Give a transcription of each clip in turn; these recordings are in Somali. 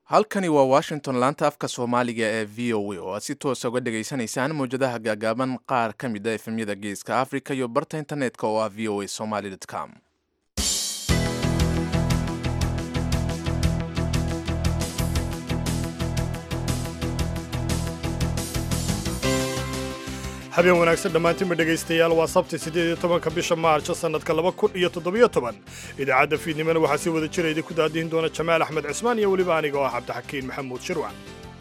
halkani waa washington laanta afka soomaaliga ee v o a oo aad si toosa uga dhegaysanaysaan mawjadaha gaagaaban qaar ka mid a efemyada geeska africa iyo barta internetka oo ah v o a somaly com habeen wanaagsan dhammaantiinba dhegaystayaal waa sabti siddeed iyo tobanka bisha maarjo sannadka laba kun iyo toddobiyo toban idaacadda fiidnimana waxaa si wada jira idinku daadihin doona jamaal axmed cismaan iyo weliba aniga oo ah cabdixakiin maxamuud shirwac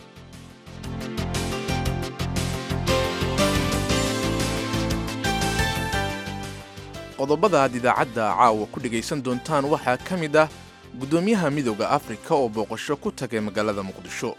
qodobada aad idaacadda caawa ku dhegaysan doontaan waxaa ka mid ah guddoomiyaha midooda afrika oo booqasho ku tagay magaalada muqdisho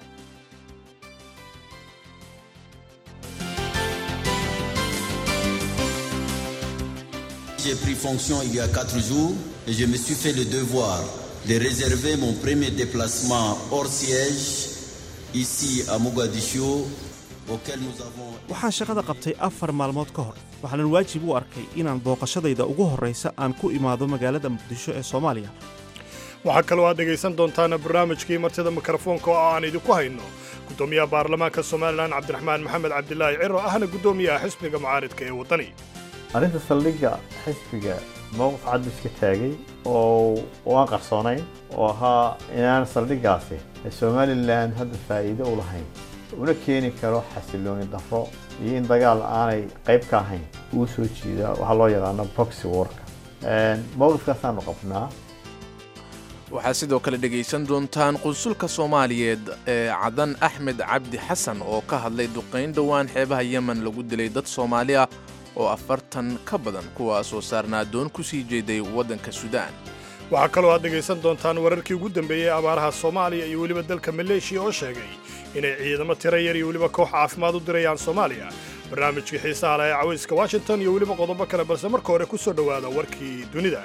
J'ai pris fonction il y a quatre jours et je me suis fait le devoir de réserver mon premier déplacement hors siège ici à Mogadiscio auquel nous avons waxaan shaqada qabtay afar maalmood ka hor waxaanan waajib u arkay inaan booqashadayda ugu horraysa aan ku imaado magaalada muqdisho ee soomaaliya waxaa kaloo aad dhegaysan doontaan barnaamijkii martida mikrofoonka oo aan idinku hayno guddoomiyaha baarlamaanka somalilan cabdiraxmaan maxamed cabdilaahi ciro ahna guddoomiyaha xisbiga mucaaridka ee waddani arrinta saldhigga xisbiga mowqif cad buu iska taagay oo aan qarsoonayn oo ahaa inaan saldhiggaasi somalilan hadda faa'iido u lahayn una keeni karo xasilooni darro iyo in dagaal aanay qayb ka ahayn uu soo jiida waxaa loo yaqaano proxy warka mowqifkaasaanu qabnaa waxaad sidoo kale dhegaysan doontaan qunsulka soomaaliyeed ee cadan axmed cabdi xasan oo ka hadlay duqayn dhowaan xeebaha yemen lagu dilay dad soomaali ah oo afartan ka badan kuwaasoo saarnaa doon ku sii jeeday waddanka suudaan waxaa kaloo aad dhegaysan doontaan wararkii ugu dambeeyey abaaraha soomaaliya iyo weliba dalka maleeshiya oo sheegay inay ciidamo tira yar iyo weliba koox caafimaad u dirayaan soomaaliya barnaamijkii xiisaha leh ee cawayska washington iyo weliba qodobo kale balse marka hore ku soo dhowaada warkii dunida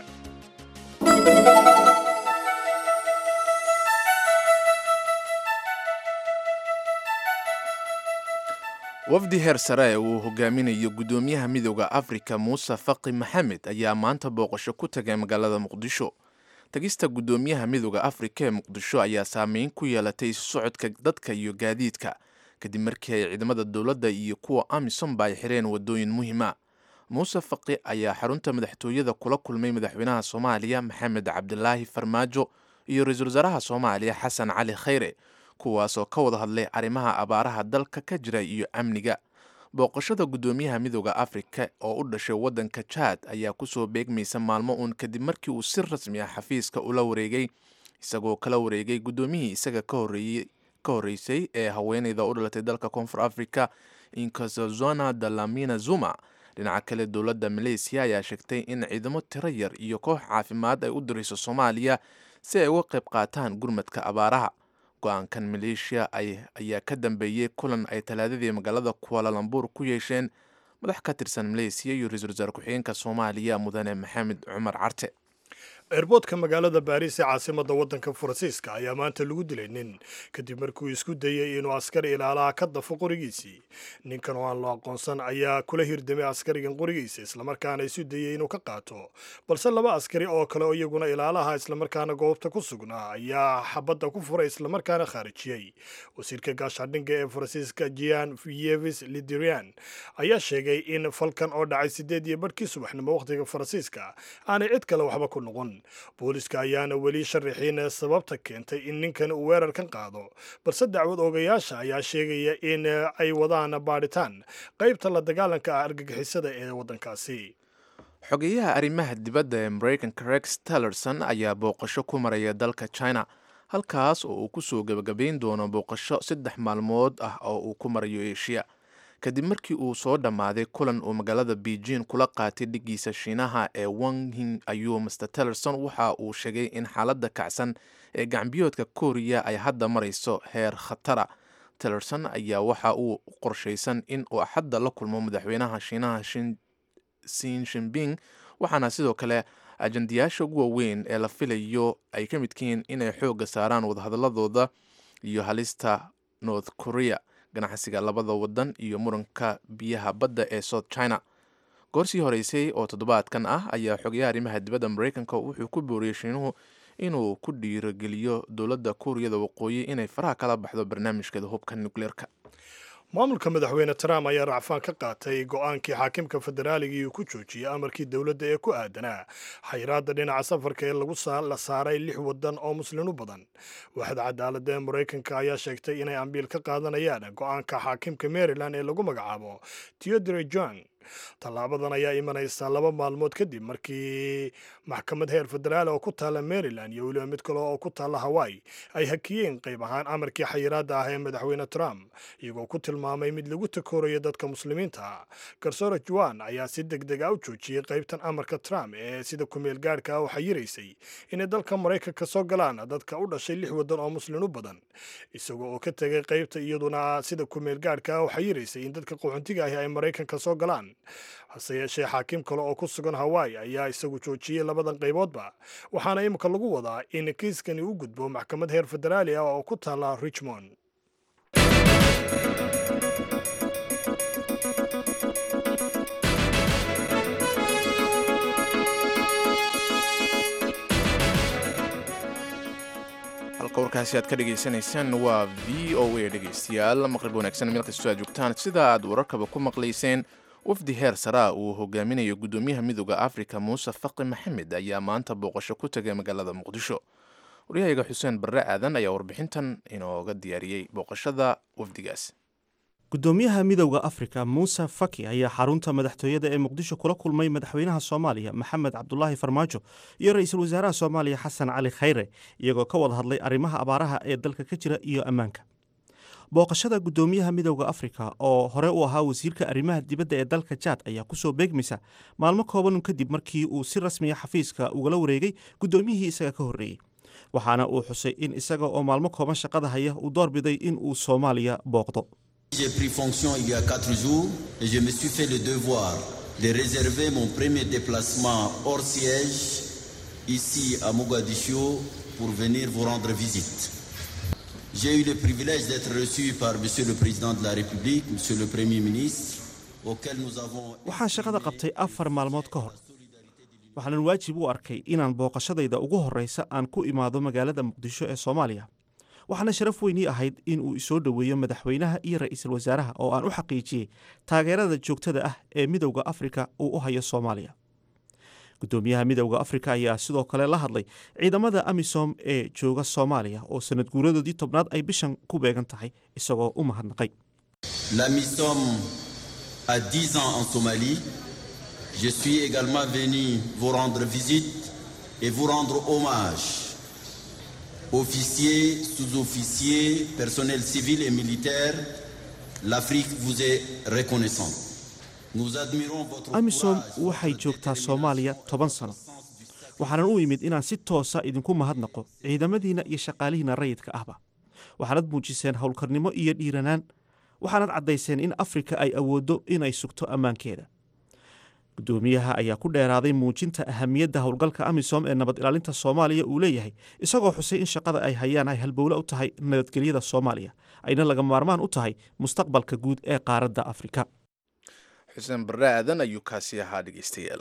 wafdi heer sare uu hogaaminayo guddoomiyaha midooda afrika muuse faqi maxamed ayaa maanta booqasho ku tagay magaalada muqdisho tagista guddoomiyaha midooda afrika ee muqdisho ayaa saameyn ku yeelatay isu socodka dadka iyo gaadiidka kadib markii ay ciidamada dowladda iyo kuwa amisomba ay xireen waddooyin muhiima muuse faqi ayaa xarunta madaxtooyada kula kulmay madaxweynaha soomaaliya maxamed cabdilaahi farmaajo iyo ra-iisul wasaaraha soomaaliya xasan cali khayre kuwaasoo ka wada hadlay arrimaha abaaraha dalka ka jira iyo amniga booqashada guddoomiyaha midooda afrika oo u dhashay waddanka jaad ayaa kusoo beegmaysa maalmo uun kadib markii uu si rasmi ah xafiiska ula wareegay isagoo kala wareegay guddoomiyihii isaga ka horreysay ee haweeneyda u dhalatay dalka koonfur africa inkazazona dalamina zuma dhinaca kale dowladda maleysiya ayaa sheegtay in ciidamo tiro yar iyo koox caafimaad ay u dirayso soomaaliya si ay uga qayb qaataan gurmadka abaaraha go-aankan maleeshiya ayaa ka dambeeyey kulan ay talaadadii magaalada kualalambuur ku yeesheen madax ka tirsan maleysiya iyo ra-iisul wasaare ku-xigeenka soomaaliya mudane maxamed cumar carte eerboodka magaalada baariis ee caasimadda waddanka faransiiska ayaa maanta lagu dilay nin kadib markuu isku dayey inuu askari ilaalaha ka dafo qorigiisii ninkan oo aan loo aqoonsan ayaa kula hirdamay askarigan qorigiisa islamarkaana isu dayey inuu ka qaato balse laba askari oo kale oo iyaguna ilaalaha islamarkaana goobta ku sugnaa ayaa xabadda ku furay islamarkaana khaarijiyey wasiirka gaashaandhigga ee faransiiska jian yevis lidirian ayaa sheegay in falkan oo dhacay sideed iyo barhkii subaxnimo wakhtiga faransiiska aanay cid kale waxba ku noqon booliska ayaana weli sharaxiin sababta keentay in ninkan uu weerarkan qaado balse dacwad oogayaasha ayaa sheegaya in ay wadaan baadhitaan qaybta la dagaalanka ah argagixisada ee waddankaasi xogeyaha arrimaha dibadda ee maraykanka rex tellerson ayaa booqasho ku maraya dalka china halkaas oo uu kusoo gebagabayn doono booqasho saddex maalmood ah oo uu ku marayo eshiya kadib markii uu soo dhammaaday kulan uu magaalada beijing kula qaatay dhigiisa shiinaha ee wanghing ayuu master tellerson waxa uu sheegay in xaaladda kacsan ee gacbiyoodka kooriya ay hadda marayso heer khatara tellerson ayaa waxa uu qorshaysan in uu axadda la kulmo madaxweynaha shiinaha sin shinbing waxaana sidoo kale ajandayaasha ugu waaweyn ee la filayo ay ka midkihiin inay xoogga saaraan wadahadaladooda iyo halista north korea ganacsiga labada wadan iyo muranka biyaha badda ee south china goorsii horeysay oo toddobaadkan ah ayaa xogayaha arrimaha dibadda maraykanka wuxuu ku booriyey shiinuhu inuu ku dhiirogeliyo dowladda kuuriyada waqooyi inay faraha kala baxdo barnaamijkeeda hubka nukleerka maamulka madaxweyne trump ayaa racfaan ka qaatay go-aankii xaakimka federaaligii uu ku joojiyey amarkii dowladda ee ku aadanaa xayiraadda dhinaca safarka ee lagu la saaray lix waddan oo muslin u badan waaxda cadaaladda ee maraykanka ayaa sheegtay inay ambiil ka qaadanayaan go-aanka xaakimka maryland ee lagu magacaabo teodore john tallaabadan ayaa imanaysa laba maalmood kadib markii maxkamad heer federaal oo ku taalla maryland iyo weliba mid kale oo ku taalla hawaii ay hakiyeen qayb ahaan amarkii xayiraadda ah ee madaxweyne trump iyagoo ku tilmaamay mid lagu takoorayo dadka muslimiinta garsoore juan ayaa si deg deg a u joojiyey qaybtan amarka trump ee sida kumeel gaadhka ah u xayiraysay inay dalka maraykanka soo galaan dadka u dhashay lix waddan oo muslin u badan isagoo oo ka tegay qaybta iyaduna sida kumeel gaadhka ah u xayiraysay in dadka qaxoontiga ahi ay maraykanka soo galaan hase yeeshee xaakim kale oo ku sugan hawaii ayaa isagu joojiyey labadan qayboodba waxaana imika lagu wadaa in kiiskani u gudbo maxkamad heer federaali ah oo ku taalla richmond halka warkaasi aad ka dhagaysanaysaan waa v o a dhegaystayaal maqrib wanaagsan meel kastoo aad joogtaan sida aad wararkaba ku maqlayseen wafdi heer saraa uu hogaaminayo guddoomiyaha midooda afrika muuse faqi maxamed ayaa maanta booqasho ku tegay magaalada muqdisho waryahayaga xuseen barre aadan ayaa warbixintan inooga diyaariyey booqashada wafdigaas guddoomiyaha midowda afrika muuse faki ayaa xarunta madaxtooyada ee muqdisho kula kulmay madaxweynaha soomaaliya maxamed cabdulaahi farmaajo iyo ra-iisul wasaaraha soomaaliya xasan cali khayre iyagoo ka wada hadlay arrimaha abaaraha ee dalka ka jira iyo ammaanka booqashada guddoomiyaha midowda afrika oo hore u ahaa wasiirka arrimaha dibadda ee dalka jaad ayaa kusoo beegmaysa maalmo kooban kadib markii uu si rasmiya xafiiska ugala wareegay guddoomiyihii isaga ka horreeyey waxaana uu xusay in isaga oo maalmo kooban shaqada haya uu doorbiday in uu soomaaliya booqdo J'ai pris fonction il y a quatre jours et je me suis fait le devoir de réserver mon premier déplacement hors siège ici à Mogadiscio pour venir vous rendre visite. J'ai eu le privilège d'être reçu par Monsieur le Président de la République, Monsieur le Premier ministre, auquel nous avons... waxaan shaqada qabtay afar maalmood ka hor waxaanan waajib u arkay inaan booqashadayda ugu horreysa aan ku imaado magaalada muqdisho ee soomaaliya waxaana sharaf weynii ahayd in uu isoo dhoweeyo madaxweynaha iyo ra-iisul wasaaraha oo aan u xaqiijiyey taageerada joogtada ah ee midowda afrika uu u hayo soomaaliya guddoomiyaha midowda afrika ayaa sidoo kale la hadlay ciidamada amisom ee jooga soomaaliya oo sanad guuradoodii tobnaad ay bishan ku beegan tahay isagoo u mahadnaqay La MISOM a 10 ans en Somalie. Je suis également venu vous rendre visite et vous rendre hommage. Officiers, sous-officiers, personnel civil et militaire, l'Afrique vous est reconnaissante. Nous admirons votre amisom courage, waxay votre joogtaa soomaaliya toban sano waxaanan u imid inaan si toosa idinku mahadnaqo ciidamadiinna iyo shaqaalihiinna rayidka ahba waxaanad muujiseen howlkarnimo iyo dhiiranaan waxaanad caddayseen in afrika ay awooddo inay sugto ammaankeeda guddoomiyaha ayaa ku dheeraaday muujinta ahamiyadda howlgalka amisom ee nabad ilaalinta soomaaliya uu leeyahay isagoo xusay in shaqada ay hayaan ay halbowle u tahay nabadgelyada soomaaliya ayna laga maarmaan u tahay mustaqbalka guud ee qaaradda afrika xuseen barre aadan ayuu kaasi ahaa dhegaystayaal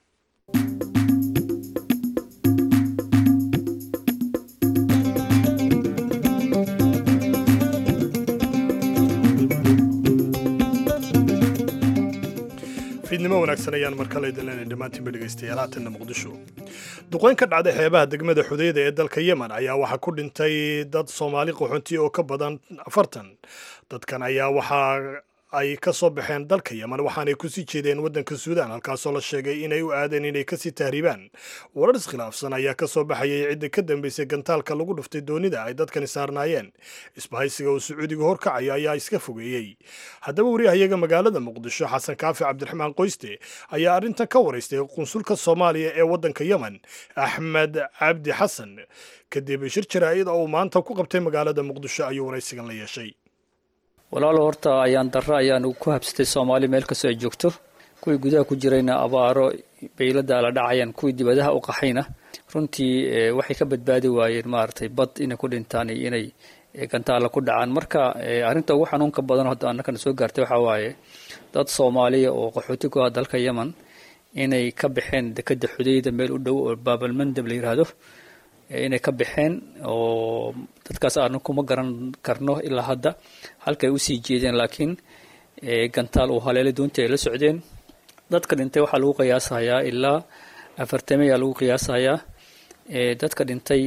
fiidnimo wanaagsan ayaan mar kale idin leenahay dhammaantiinba dhegaystayaal haatanna muqdisho duqeyn ka dhacday xeebaha degmada xudeyda ee dalka yemen ayaa waxaa ku dhintay dad soomaali qaxoonti oo ka badan afartan dadkan ayaa waxaa ay ka soo baxeen dalka yemen waxaanay kusii jeedeen waddanka suudaan halkaasoo la sheegay inay u aadeen inay kasii tahriibaan warar iskhilaafsan ayaa ka soo baxayay cidda ka dambeysay gantaalka lagu dhuftay doonida ay dadkani saarnaayeen isbahaysiga uu sacuudiga horkacaya ayaa iska fogeeyey haddaba wariyahayaga magaalada muqdisho xasan kaafi cabdiraxmaan qoyste ayaa arrintan ka waraystay qunsulka soomaaliya ee waddanka yemen axmed cabdi xasan kadib shir jaraa'id oo uu maanta ku qabtay magaalada muqdisho ayuu waraysigan la yeeshay walaalo horta ayaan darro ayaan ku habsatay soomaali meel kastoo ay joogto kuwii gudaha ku jirayna abaaro baylada la dhacayaan kuwii dibadaha u qaxayna runtii waxay ka badbaadi waayeen maaragtay bad inay ku dhintaan iyo inay gantaalla ku dhacaan marka arrinta ugu xanuunka badan hadda annakana soo gaartay waxaa waaye dad soomaaliya oo qaxooti ku ah dalka yemen inay ka baxeen dekeda xudeyda meel u dhow oo baabalmandab la yidhaahdo inay ka baxeen oo dadkaas aanu kuma garan karno ilaa hadda halkay usii jeedeen laakiin gantaal uu haleelay doontii ay la socdeen dadka dhintay waxaa lagu qiyaasayaa ilaa afartame ayaa lagu qiyaasayaa dadka dhintay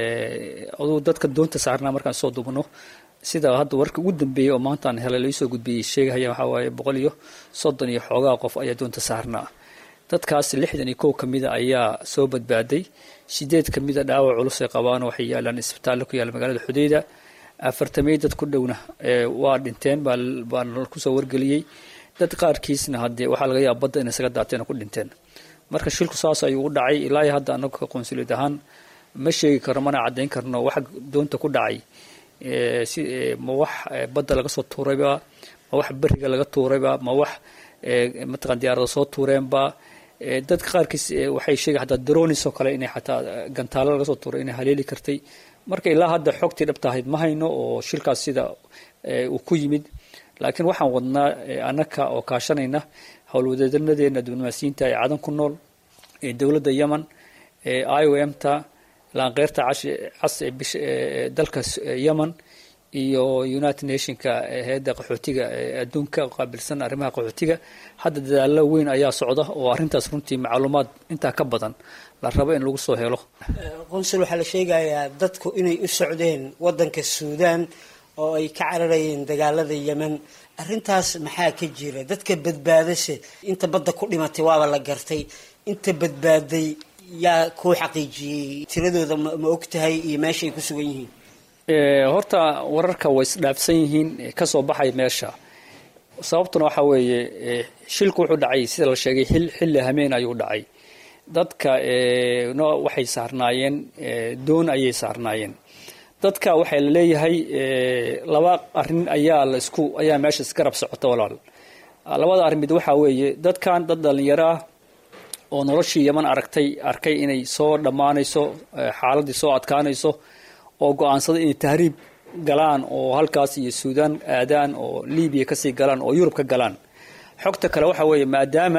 aduu dadka doonta saarnaa markaan soo dubno sida hadda warka ugu dambeeyey oo maanta aan helay laisoo gudbiyey sheegahaya waxaa waaye boqol iyo soddon iyo xoogaa qof ayaa doonta saarnaa dadkaas lixdan iyo kow ka mida ayaa soo badbaaday sideed ka mida dhaawac culus ay qabaan waxay yaalaan isbitaallo ku yaala magaalada xudeyda afartamey dad ku dhowna waa dhinteen baa kusoo wargeliyey dad qaarkiisna haddee waxaa laga yaaba badda inay isaga daateen oo ku dhinteen marka shilku saas ayuu u dhacay ilaa hadda anaga qonsuliyad ahaan ma sheegi karno mana caddayn karno waxa doonta ku dhacay si ma wax badda laga soo tuurayba ma wax beriga laga tuurayba ma wax mataqan diyaarada soo tuureenba dadka qaarkiis waxay sheegay xataa dronis oo kale inay xataa gantaalo laga soo tuuray inay haleeli kartay marka ilaa hadda xogtii dhabta ahayd ma hayno oo shilkaas sida uu ku yimid laakiin waxaan wadnaa anaka oo kaashanayna howlwadeedanadeena diblomaasiyiinta ee cadan ku nool ee dowladda yemen ee i o m ta laanqeyrta cas ee dalka yemen iyo united nationka hay-adda qaxootiga adduunka qaabilsan arrimaha qaxootiga hadda dadaalo weyn ayaa socda oo arrintaas runtii macluumaad intaa ka badan la rabo in lagu soo helo qonsul waxaa la sheegayaa dadku inay u socdeen waddanka suudaan oo ay ka cararayeen dagaalada yemen arrintaas maxaa ka jira dadka badbaadase inta badda ku dhimatay waaba la gartay inta badbaaday yaa kuu xaqiijiyey tiradooda ma og tahay iyo meeshaay ku sugan yihiin horta wararka way isdhaafsan yihiin kasoo baxay meesha sababtuna waxaa weeye shilku wuxuu dhacay sida la sheegay xilli hameen ayuu dhacay dadka waxay saarnaayeen doon ayay saarnaayeen dadka waxaa la leeyahay laba arin ayaa la isku ayaa meesha isgarab socota walaal labada arrin mid waxaa weeye dadkan dad dhalinyaro ah oo noloshii yeman aragtay arkay inay soo dhammaanayso xaaladii soo adkaanayso oo go-aansaday inay tahriib galaan oo halkaas iyo suudaan aadaan oo libiya kasii galaan oo yurub ka galaan xogta kale waxaa weeye maadaama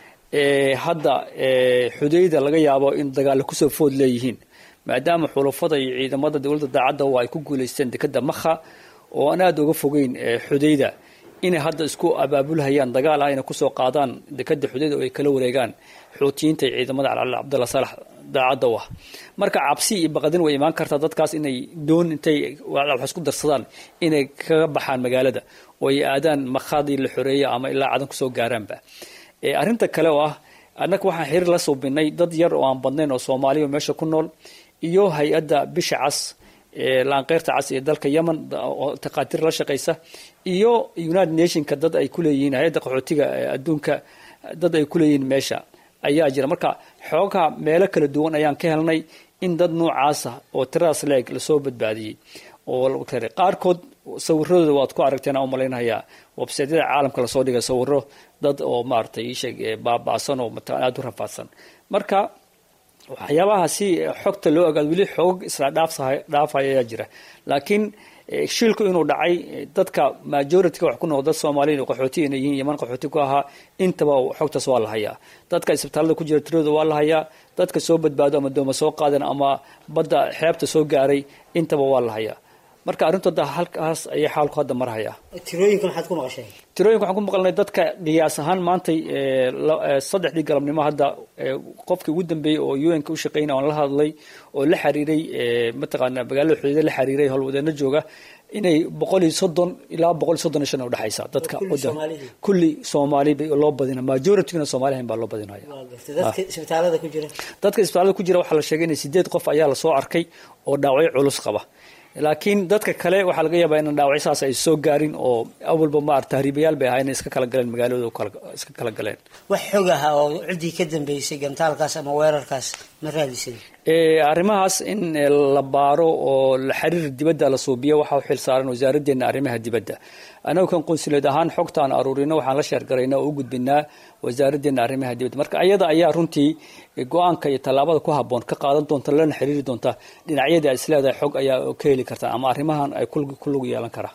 hadda xudayda laga yaabo in dagaalla kusoo food leeyihiin maadaama xulafada iyo ciidamada dowladda daacadda oo ay ku guulaysteen dekeda makha oo aan aada uga fogeyn xudayda inay hadda isku abaabulhayaan dagaal ah inay kusoo qaadaan dekeda xudayda oo ay kala wareegaan xuutiyiinta iyo ciidamada calcali cabdalla saalax daacadda u ah marka cabsi iyo baqadin way imaan kartaa dadkaas inay doon intay wax isku darsadaan inay kaga baxaan magaalada oo ay aadaan makhadii la xoreeya ama ilaa cadan kusoo gaaraanba arrinta kale oo ah annaga waxaan xiriir la suubinay dad yar oo aan badnayn oo soomaaliya meesha ku nool iyo hay-adda bisha cas laanqeyrta cas ee dalka yemen oo taqaatiir la shaqaysa iyo united nationka dad ay kuleeyihiin hay-adda qaxootiga adduunka dad ay kuleeyihiin meesha ayaa jira marka xoogaha meelo kala duwan ayaan ka helnay in dad noocaasa oo tiradaas leeg lasoo badbaadiyey oo qaarkood sawiradooda waad ku aragteen aan umalaynayaa websaytyada caalamka lasoo dhigay sawiro dad oo maaragtay iisheeg baaba'san oo mataqan aada u rafaadsan marka waxyaabaha si xogta loo ogaado weli xoog isla dhaafaya ayaa jira laakiin shilku inuu dhacay dadka majorityka wax ku noqo dad soomaaliya qaxooti inay yihiin yeman qaxooti ku ahaa intaba xogtaas waa la hayaa dadka isbitaalada ku jira tiradooda waa la hayaa dadka soo badbaado ama dooma soo qaadan ama badda xeebta soo gaaray intaba waa la hayaa marka arrintooda halkaas ayay xaalku hadda marhayaa tirooyinka maxaad ku maqashay tirooyinka waxaan ku maqalnay dadka qiyaas ahaan maantay saddexdii galabnimo hadda qofkii ugu dambeeyey oo un ka u shaqeynaya aan la hadlay oo la xiriiray mataqaana magaalada xudeeda la xiriiray howlwadeeno jooga inay boqol iyo soddon ilaa boqol iyo soddon iyo shan udhexaysa dadka kulli soomaali loo badina majoritygna soomalihan baa loo badinaya dadka isbitaalada ku jira dadka isbitaalada ku jira waxaa la sheegay inay sideed qof ayaa lasoo arkay oo dhaawacyo culus qaba laakiin dadka kale waxaa laga yaabaa inan dhaawacyo saas ay soo gaarin oo awalba maar tahriibayaal bay ahaa inay iska kala galeen magaaladooda iska kala galeen wax xog aha oo ciddii ka dambeysay gantaalkaas ama weerarkaas ma raadisan arrimahaas in la baaro oo xiriir dibadda la suubiyo waxaa u xil saaran wasaaraddeena arrimaha dibadda anagu kan qunsuleed ahaan xogta aan aruurino waxaan la sheergaraynaa oo u gudbinaa wasaaraddeena arrimaha dibadda marka ayada ayaa runtii go-aanka iyo tallaabada ku habboon ka qaadan doonta lana xiriiri doonta dhinacyadii ay isleedahay xog ayaa ka heli kartaa ama arrimahan ay ku lug yeelan karaa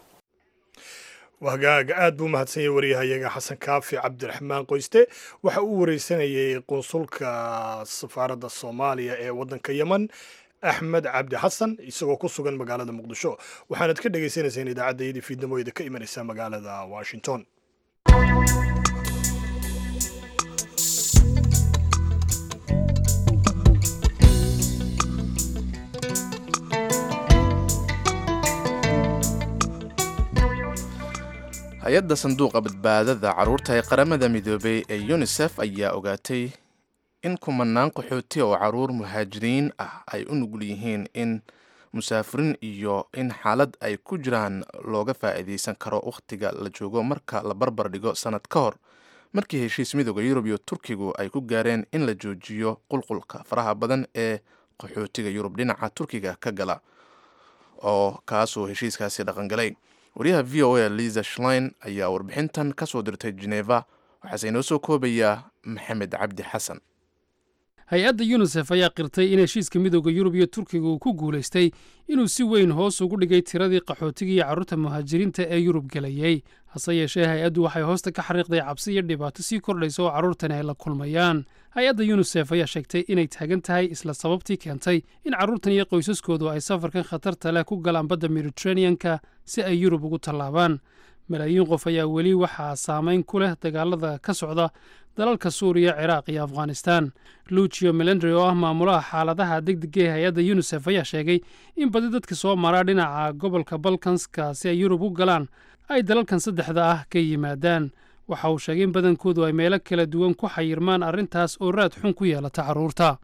wahagaaga aad buu mahadsanyay waryahayaga xasan kaafi cabdiraxmaan qoyste waxa uu wareysanayay qunsulka safaaradda soomaaliya ee waddanka yemen axmed cabdi xasan isagoo ku sugan magaalada muqdisho waxaanad ka dhagaysanayseen idaacaddayadii fiidnimooyda ka imanaysa magaalada washington hay-adda sanduuqa badbaadada carruurta ee qaramada midoobay ee yunisef ayaa ogaatay in kumanaan qaxooti oo carruur muhaajiriin ah ay u nugul yihiin in musaafiriin iyo in xaalad ay ku jiraan looga faa'iidaysan karo wakhtiga la joogo marka la barbar dhigo sannad ka hor markii heshiis midooda yurub iyo turkigu ay ku gaareen in la joojiyo qulqulka faraha badan ee qaxootiga yurub dhinaca turkiga ka gala oo kaasuu heshiiskaasi dhaqangalay wariyaha v o a liza shlein ayaa warbixintan ka soo dirtay geneva waxaase inoo soo koobayaa maxamed cabdi xasan hay-adda yunisef ayaa qirtay in heshiiska midooda yurub iyo turkiga uu ku guulaystay inuu si weyn hoos ugu dhigay tiradii qaxootiga iyo carruurta muhaajiriinta ee yurub gelayey hase yeeshee hay-addu waxay hoosta ka xariiqday cabsi iyo dhibaato sii kordhaysa oo carruurtani ay la kulmayaan hay-adda yunisef ayaa sheegtay inay taagan tahay isla sababtii keentay in carruurtan iyo qoysaskoodu ay safarkan khatarta leh ku galaan badda mediteraneanka si ay yurub ugu tallaabaan malaayiin qof ayaa weli waxaa saamayn ku leh dagaalada ka socda dalalka suuriya ciraaq iyo afghanistan lucio melendry oo ah maamulaha xaaladaha degdega ee hay-adda yunisef ayaa sheegay in badi dadka soo maraa dhinaca gobolka balkanska si ay yurub u galaan ay dalalkan saddexda ah ka yimaadaan waxa uu sheegay in badankoodu ay meelo kala duwan ku xayirmaan arrintaas oo raad xun ku yeelata carruurta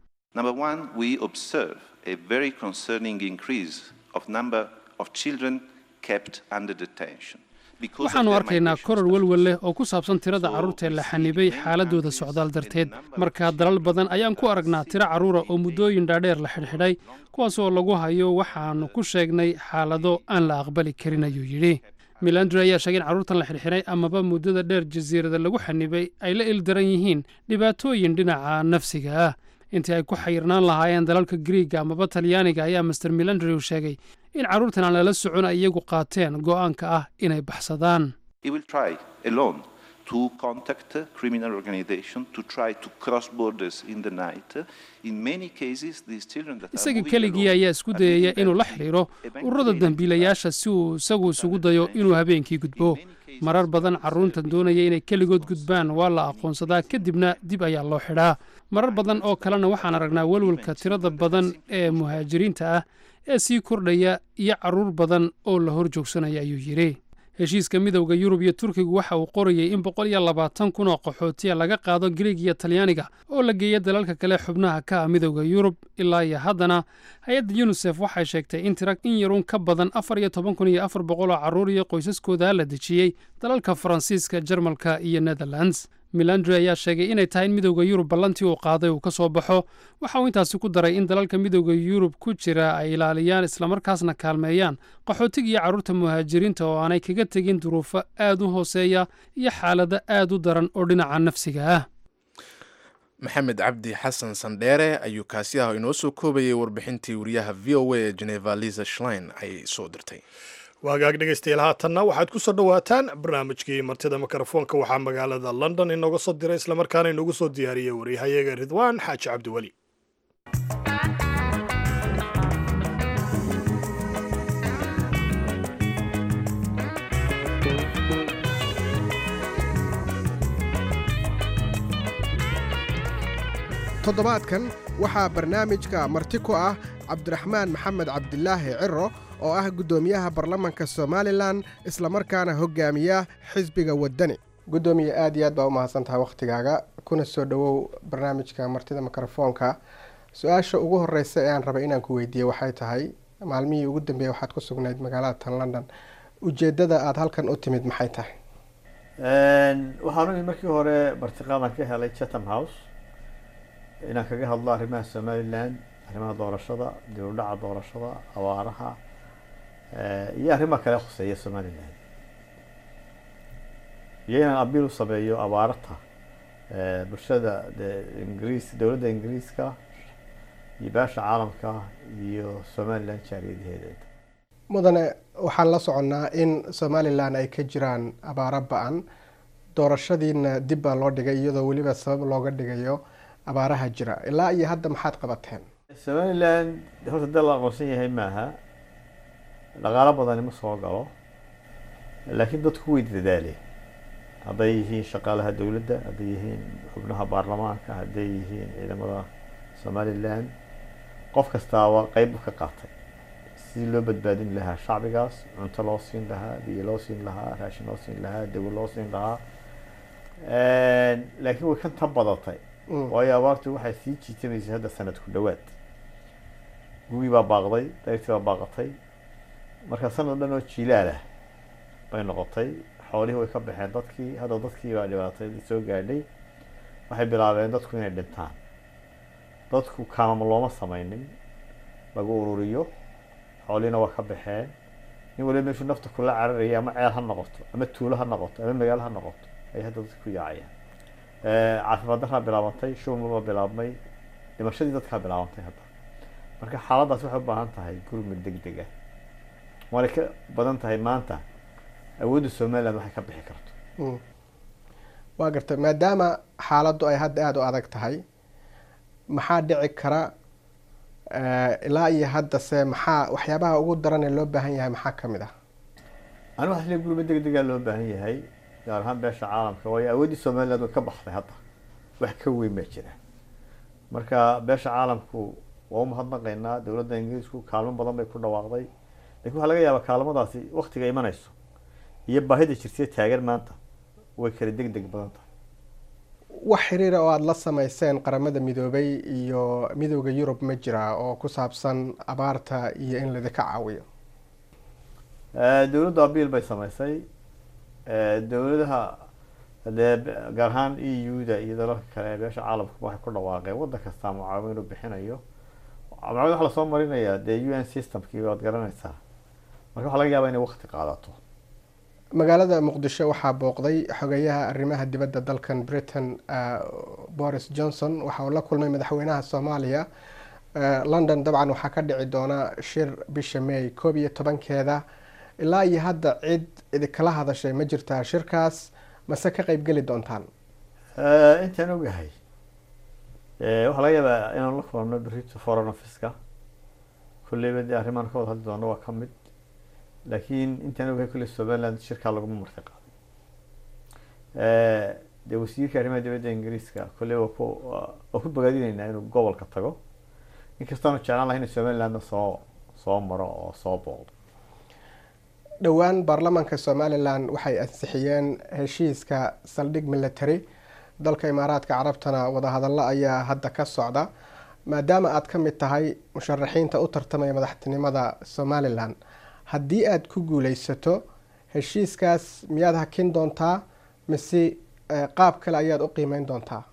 waxaannu arkaynaa koror welwel leh oo ku saabsan tirada carruurta ee la xanibay xaaladooda socdaal darteed markaa dalal badan ayaan ku aragnaa tiro carruura oo muddooyin dhaadheer la xidhxidhay kuwaas oo lagu hayo waxaannu ku sheegnay xaalado aan la aqbali karin ayuu yidhi milandri ayaa sheegay in carruurtan la xidhxidhay amaba muddada dheer jasiirada lagu xanibay ay la ildaran yihiin dhibaatooyin dhinaca nafsiga ah intii ay ku xayirnaan lahaayeen dalalka griiga amaba talyaaniga ayaa master milandri uu sheegay in carruurtan aan lala socon ay iyagu qaateen go'aanka ah inay baxsadaan isaga keligii ayaa isku dayaya inuu la xidhiiro ururada dembiilayaasha si uu isagu isugu dayo inuu habeenkii gudbo marar badan carruurtan doonaya inay keligood gudbaan waa la aqoonsadaa kadibna dib ayaa loo xidhaa marar badan oo kalena waxaan aragnaa welwelka tirada badan ee muhaajiriinta ah ee sii kordhaya iyo carruur badan oo la hor joogsanaya ayuu yidhi heshiiska midowda yurub iyo turkigu waxa uu qorayey in boqol iyo labaatan kun oo qaxootiya laga qaado griig iyo talyaaniga oo la geeya dalalka kale xubnaha ka ah midowda yurub ilaa iyo haddana hay-adda yunisef waxay sheegtay in tira in yarun ka badan afar iyo toban kun iyo afar boqol oo carruur iyo qoysaskooda la dejiyey dalalka faransiiska jarmalka iyo netherlands milandri ayaa sheegay inay tahay in midowda yurub ballantii uu qaaday uu ka soo baxo waxa uu intaasi ku daray in dalalka midowda yurub ku jira ay ilaaliyaan islamarkaasna kaalmeeyaan qaxootiga iyo carruurta muhaajiriinta oo aanay kaga tegin duruufo aad u hooseeya iyo xaalado aad u daran oo dhinaca nafsiga ah maxamed cabdi xasan sandheere ayuu kaasi ah inoo soo koobayay warbixintii wariyaha v o a ee geneva liza shlein ay soo dirtay waagaag dhegaystayaal haatanna waxaad ku soo dhowaataan barnaamijkii martida mikrofoonka waxaa magaalada london inooga soo diray islamarkaana inoogu soo diyaariyey waryahayaga ridwaan xaaji cabdiweli toddobaadkan waxaa barnaamijka marti ku ah cabdiraxmaan maxamed cabdilaahi ciro oo ah guddoomiyaha baarlamanka somalilan islamarkaana hogaamiya xisbiga waddani guddoomiye aad iyo aad baa u mahadsan tahay wakhtigaaga kuna soo dhowow barnaamijka martida mikrofoonka su-aasha ugu horeysa ee aan rabay inaan ku weydiiye waxay tahay maalmihii ugu dambeeyey waxaad ku sugnayd magaalada tan london ujeedada aada halkan u timid maxay tahay waxaan u imid markii hore martiqaadan ka helay chatham house inaan kaga hadlo arrimaha somaliland arrimaha doorashada dib u dhaca doorashada awaaraha iyo arrimaha kale khuseeya somaliland iyo inaan abiil u sameeyo abaarata bulshada de ingiriis dowladda ingiriiska iyo baasha caalamka iyo somaliland jaariyadaheeda mudane waxaan la soconnaa in somalilan ay ka jiraan abaaro ba-an doorashadiina dib baa loo dhigay iyadoo weliba sabab looga dhigayo abaaraha jira ilaa iyo hadda maxaad qabateen somalilan horta dal la aqoonsan yahay maaha dhaqaalo badani ma soo galo laakiin dadku way dadaaleen hadday yihiin shaqaalaha dowladda hadday yihiin xubnaha baarlamaanka hadday yihiin ciidamada somalilan qof kastaaba qeyb ka qaatay sidii loo badbaadin lahaa shacbigaas cunto loo siin lahaa biyo loo siin lahaa raashin loo siin lahaa dawo loo siin lahaa laakiin way ka tan badatay waayo abaartu waxay sii jiitamaysay hadda sanad ku dhowaad gugii baa baaqday dayrtii baa baaqatay marka sanad dhan oo jilaalah bay noqotay xoolihii way ka baxeen dadkii hadda dadkii baa dhibaatay soo gaadhay waxay bilaabeen dadku inay dhintaan dadku kaamama looma sameynin lagu ururiyo xoolihiina waa ka baxeen nin waliba meeshuu nafta kula cararaya ama ceel ha noqoto ama tuulo ha noqoto ama magaalo ha noqoto ayay hadda dadka ku yaacayaan caafimaad daraa bilaabantay shuban baa bilaabmay dhimashadii dadkaa bilaabantay hadda marka xaaladaas waxay u baahan tahay gurmud deg deg ah waanay ka badan tahay maanta awoodda somaliland waxay ka bixi karto waa garta maadaama xaaladdu ay hadda aada u adag tahay maxaa dhici kara ilaa iyo haddase maxaa waxyaabaha ugu daran ee loo baahan yahay maxaa ka mid ah ani waxaa isle gurmud deg degaa loo baahan yahay gaar ahaan beesha caalamka waayo awooddii somaliland way ka baxday hadda wax ka weyn baa jira marka beesha caalamku waa u mahadnaqaynaa dowladda ingiriisku kaalmo badan bay ku dhawaaqday lakin waxaa laga yaabaa kaalmadaasi waktiga imanayso iyo baahida jirtay taagan maanta way kala deg deg badan tahay wax xiriira oo aada la sameyseen qaramada midoobay iyo midooda yurub ma jira oo ku saabsan abaarta iyo in ladinka caawiyo dowladda abiil bay sameysay dowladaha dee gaar ahaan e u-da iyo dalalka kale ee beesha caalamku waxay ku dhawaaqeen waddan kastaa mucaawin inuu bixinayo mucaawin waxa lasoo marinayaa dee u n systemkii waad garanaysaa marka waxa laga yaaba inay wakti qaadato magaalada muqdisho waxaa booqday xogeyaha arrimaha dibadda dalkan britain boris johnson waxa uu la kulmay madaxweynaha soomaaliya london dabcan waxaa ka dhici doona shir bisha may koob iyo tobankeeda ilaa iyo hadda cid idinkala hadashay ma jirtaa shirkaas mase ka qeyb geli doontaan intaan ogahay waxaa laga yaabaa inaan la kulano berito foreign officeka kulleyba dee arrimaan ka wada hadli doono waa ka mid laakiin intaan ogahay kulley somaliland shirkaa laguma marti qaaday dee wasiirka arrimaha dibadda ingiriiska kulley waa ku waa ku bogaadinaynaa inuu gobolka tago inkastaanu jeclaan lahay inu somalilandna soo soo maro oo soo booqdo dhowaan baarlamaanka somalilan waxay ansixiyeen heshiiska saldhig military dalka imaaraadka carabtana wadahadallo ayaa hadda ka socda maadaama aada ka mid tahay musharaxiinta u tartamaya madaxtinimada somalilan haddii aada ku guuleysato heshiiskaas miyaad hakin doontaa mise qaab kale ayaad u qiimeyn doontaa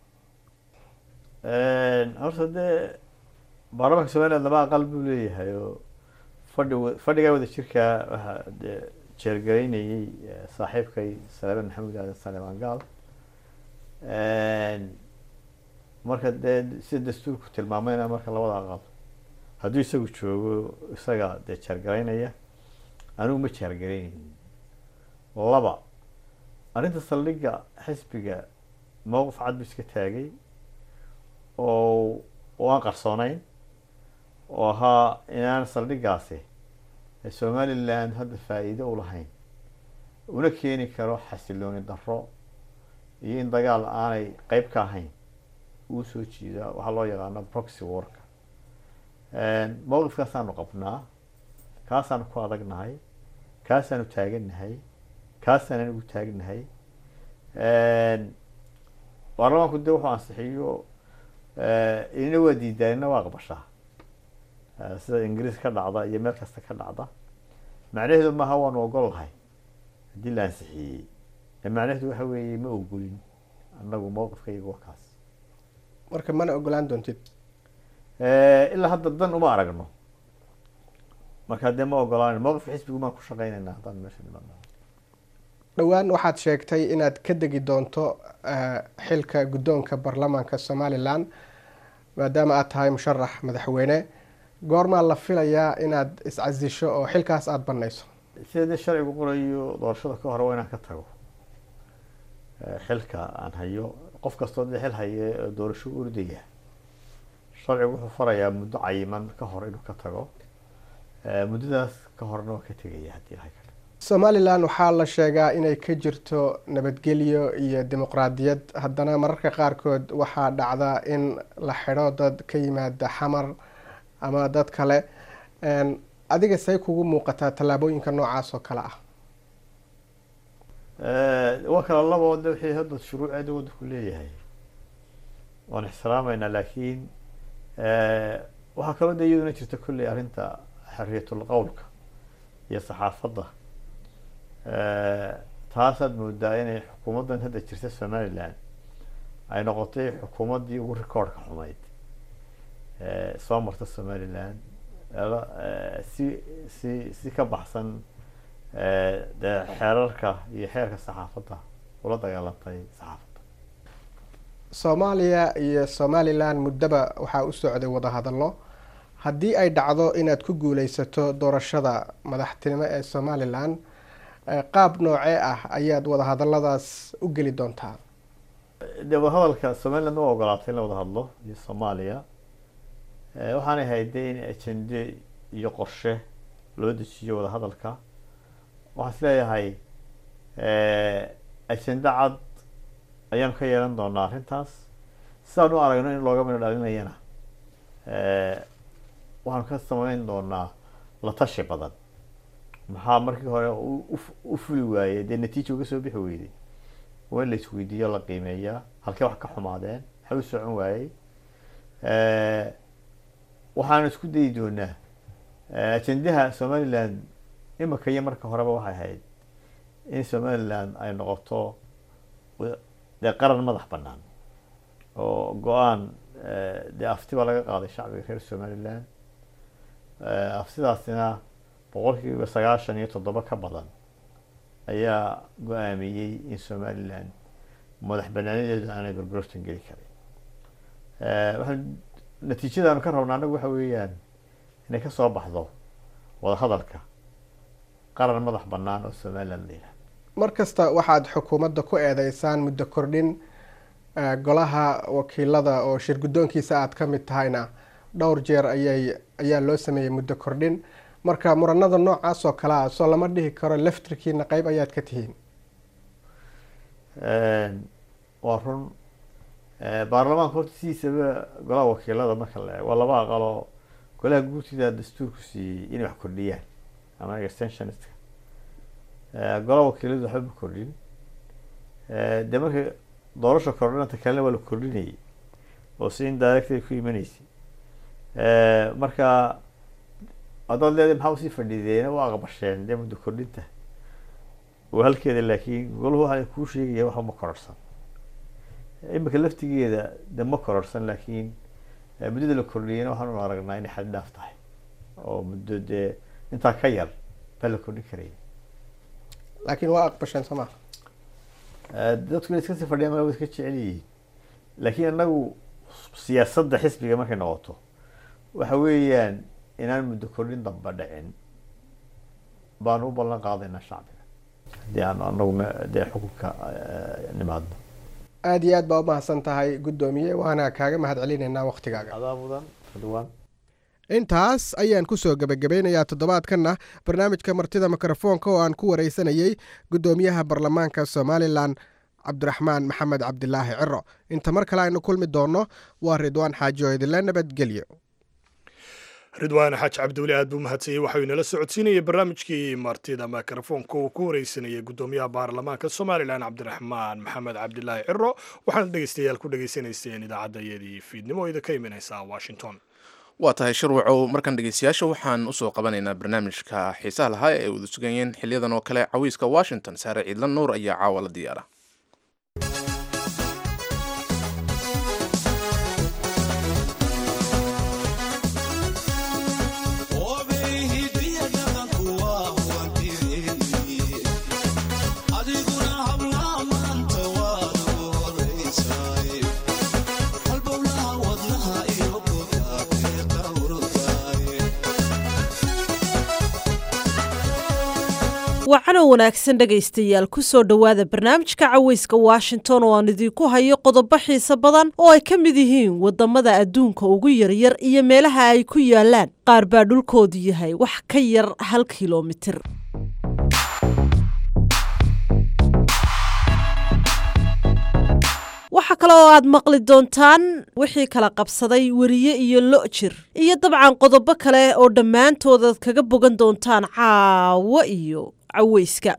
horta dee baarlamaanka somaliland laba aqal buu leeyahay oo fadhi fadhigaa wada jirkaa waxaa dee jeergaraynayay saaxiibkay salaaman maxamuud aadan salemaan gaal marka dee sida dastuurku tilmaamayna marka labada aqal hadduu isagu joogo isaga dee jeergaraynaya anigu ma jeergaraynaynin laba arrinta saldhigga xisbiga mowqif cad bu iska taagay oo oo aan qarsoonayn oo ahaa inaan saldhiggaasi somaliland hadda faa-iido u lahayn una keeni karo xasilooni darro iyo in dagaal aanay qeyb ka ahayn uu soo jiida waxaa loo yaqaano proxy worka mowqifkaasaanu qabnaa kaasaanu ku adagnahay kaasaanu taagannahay kaasaan anigu taagnahay baarlamaanku dee wuxuu ansixiyo inina waa diidaa inina waa aqbashaa sida ingiriis ka dhacda iyo meel kasta ka dhacda macnaheedu maaha waanu ogol lahay haddii la ansixiyey macnaheedu waxa weeye ma ogolin annagu mowqifka iyago kaas marka mana ogolaan doontid ilaa hadda dan uma aragno marka dee ma ogolaan mowqifka xisbigu maan ku shaqeynayna haddaan meesha dhimanno dhowaan waxaad sheegtay inaad ka degi doonto xilka guddoonka baarlamaanka somalilan maadaama aad tahay musharax madaxweyne goormaa la filayaa inaad iscasisho oo xilkaas aada banayso sida dee sharcigu qorayo doorashada ka hore waa inaan ka tago xilka aan hayo qof kastoo dee xil haye doorasho ordaya sharcigu wuxuu farayaa muddo cayiman ka hor inuu ka tago muddadaas ka horna waa ka tegaya haddii ilahay ka somalilan waxaa la sheegaa inay ka jirto nabadgelyo iyo dimuqraadiyad haddana mararka qaarkood waxaa dhacda in la xidho dad ka yimaada xamar ama dad kale adiga say kugu muuqataa tallaabooyinka noocaas oo kale ah waa kala labo de wixii hadda shuruuceeda waddanku leeyahay waan ixtiraameynaa laakiin waxaa kaloo de iyaduna jirta kolley arrinta xorriyatul qowlka iyo saxaafadda taasaad moodaa inay xukuumaddan hadda jirta somalilan ay noqotay xukuumaddii ugu rikoorhka xumayd soo marta somalilan si si si ka baxsan dee xeerarka iyo xeerka saxaafadda ula dagaalantay saxaafadda soomaaliya iyo somalilan muddoba waxaa u socday wadahadallo haddii ay dhacdo inaad ku guuleysato doorashada madaxtinimo ee somalilan qaab noocee ah ayaad wadahadaladaas u geli doontaa dee wadahadalka somaliland u ogolaatay in la wada hadlo iyo soomaaliya waxaanay hayday in ajende iyo qorshe loo dejiyo wadahadalka waxaan is leeyahay ajende cad ayaanu ka yeelan doonaa arrintaas sidaan u aragno in looga midho dhalinayana waxaanu ka sameyn doonaa la tashi badan maxaa markii hore u fuli waayey dee natiija uga soo bixi weyday waa in la isweydiiyo la qiimeeyaa halkee wax ka xumaadeen maxay u socon waayey waxaanu isku dayi doonaa ajendaha somaliland imika iyo marka horeba waxay ahayd in somaliland ay noqoto dee qaran madax banaan oo go-aan dee aftiba laga qaaday shacbiga reer somaliland aftidaasina boqolkiiba sagaashan iyo toddoba ka badan ayaa go-aamiyey in somaliland madax banaanadeedu aanay gorgortan geli karin waxaan natiijadaanu ka rabna annagu waxa weeyaan inay kasoo baxdo wadahadalka qaran madax banaan oo somaliland la yihahdo mar kasta waxaad xukuumadda ku eedeysaan muddo kordhin golaha wakiilada oo shir guddoonkiisa aad ka mid tahayna dhowr jeer ayay ayaa loo sameeyey muddo kordhin marka muranada noocaas oo kale ah soo lama dhihi karo laftirkiina qeyb ayaad ka tihiin waa run baarlamaanka horta sidiisaba golaha wakiilada marka la eego waa laba aqaloo golaha guurtida dastuurku siiyey inay wax kordhiyaan ama extensionistka golaha wakiiladu waxba ma kordhin dee marka doorasha kordhinanta kalena waa la kordhinayay oo si indirectay ku imanaysay marka haddaad leedahay maxaa usii fadhiideena u aqbasheen dee muddo kordhinta waa halkeeda laakiin golahu waxa kuu sheegaya waxa ma kororsan imika laftigeeda de ma kororsan laakiin muddada la kordhiyeyna waxaan u aragnaa inay xad dhaaf tahay oo muddo dee intaa ka yar baa la kordhin karaya laakiin waa aqbasheen soo maa dadku inay iska sii fadhiyaan waa iska jecel yihiin laakiin anagu siyaasadda xisbiga markay noqoto waxa weeyaan inaan muddo kordhin damba dhicin baanu u ballan qaadaynaa shacbiga haddii aanu anaguna dee xukunka nimaadno aada iyo aad baa umahadsan tahay guddoomiye waana kaaga mahad celinaynaa waktigaaga adaa mudan ridwaan intaas ayaan kusoo gebagabeynayaa toddobaadkanna barnaamijka martida mikrofoonka oo aan ku wareysanayey guddoomiyaha baarlamaanka somalilan cabdiraxmaan maxamed cabdilaahi ciro inta mar kale aynu kulmi doonno waa ridwaan xaaji oo idinla nabadgelyo ridwaan xaaj cabdiweli aad buu mahadsanyey waxau inala socodsiinayay barnaamijkii martida mikrofoonka uu ku wareysanayay guddoomiyaha baarlamaanka somalilan cabdiraxmaan maxamed cabdilaahi ciro waxaana dhegeystayaal ku dhegeysanayseen idaacadayadii fiidnimo oo idinka imanaysa washington waa tahay shirwacow markan dhegeystayaasha waxaan usoo qabanaynaa barnaamijka xiisaha lahaa ee ay wada sugayeen xiliyadan oo kale cawiiska washington saare ciidla nuur ayaa caawa la diyaara wacanoo wanaagsan dhegaystayaal ku soo dhowaada barnaamijka caweyska washington oo aan idinku hayo qodobo xiise badan oo ay ka mid yihiin waddamada adduunka ugu yaryar iyo meelaha ay ku yaalaan qaar baa dhulkoodu yahay wax ka yar hal kilomitir waxaa kale oo aad maqli doontaan wixii kala qabsaday weriye iyo lo' jir iyo dabcan qodobo kale oo dhammaantood aad kaga bogan doontaan caawo iyo caweyska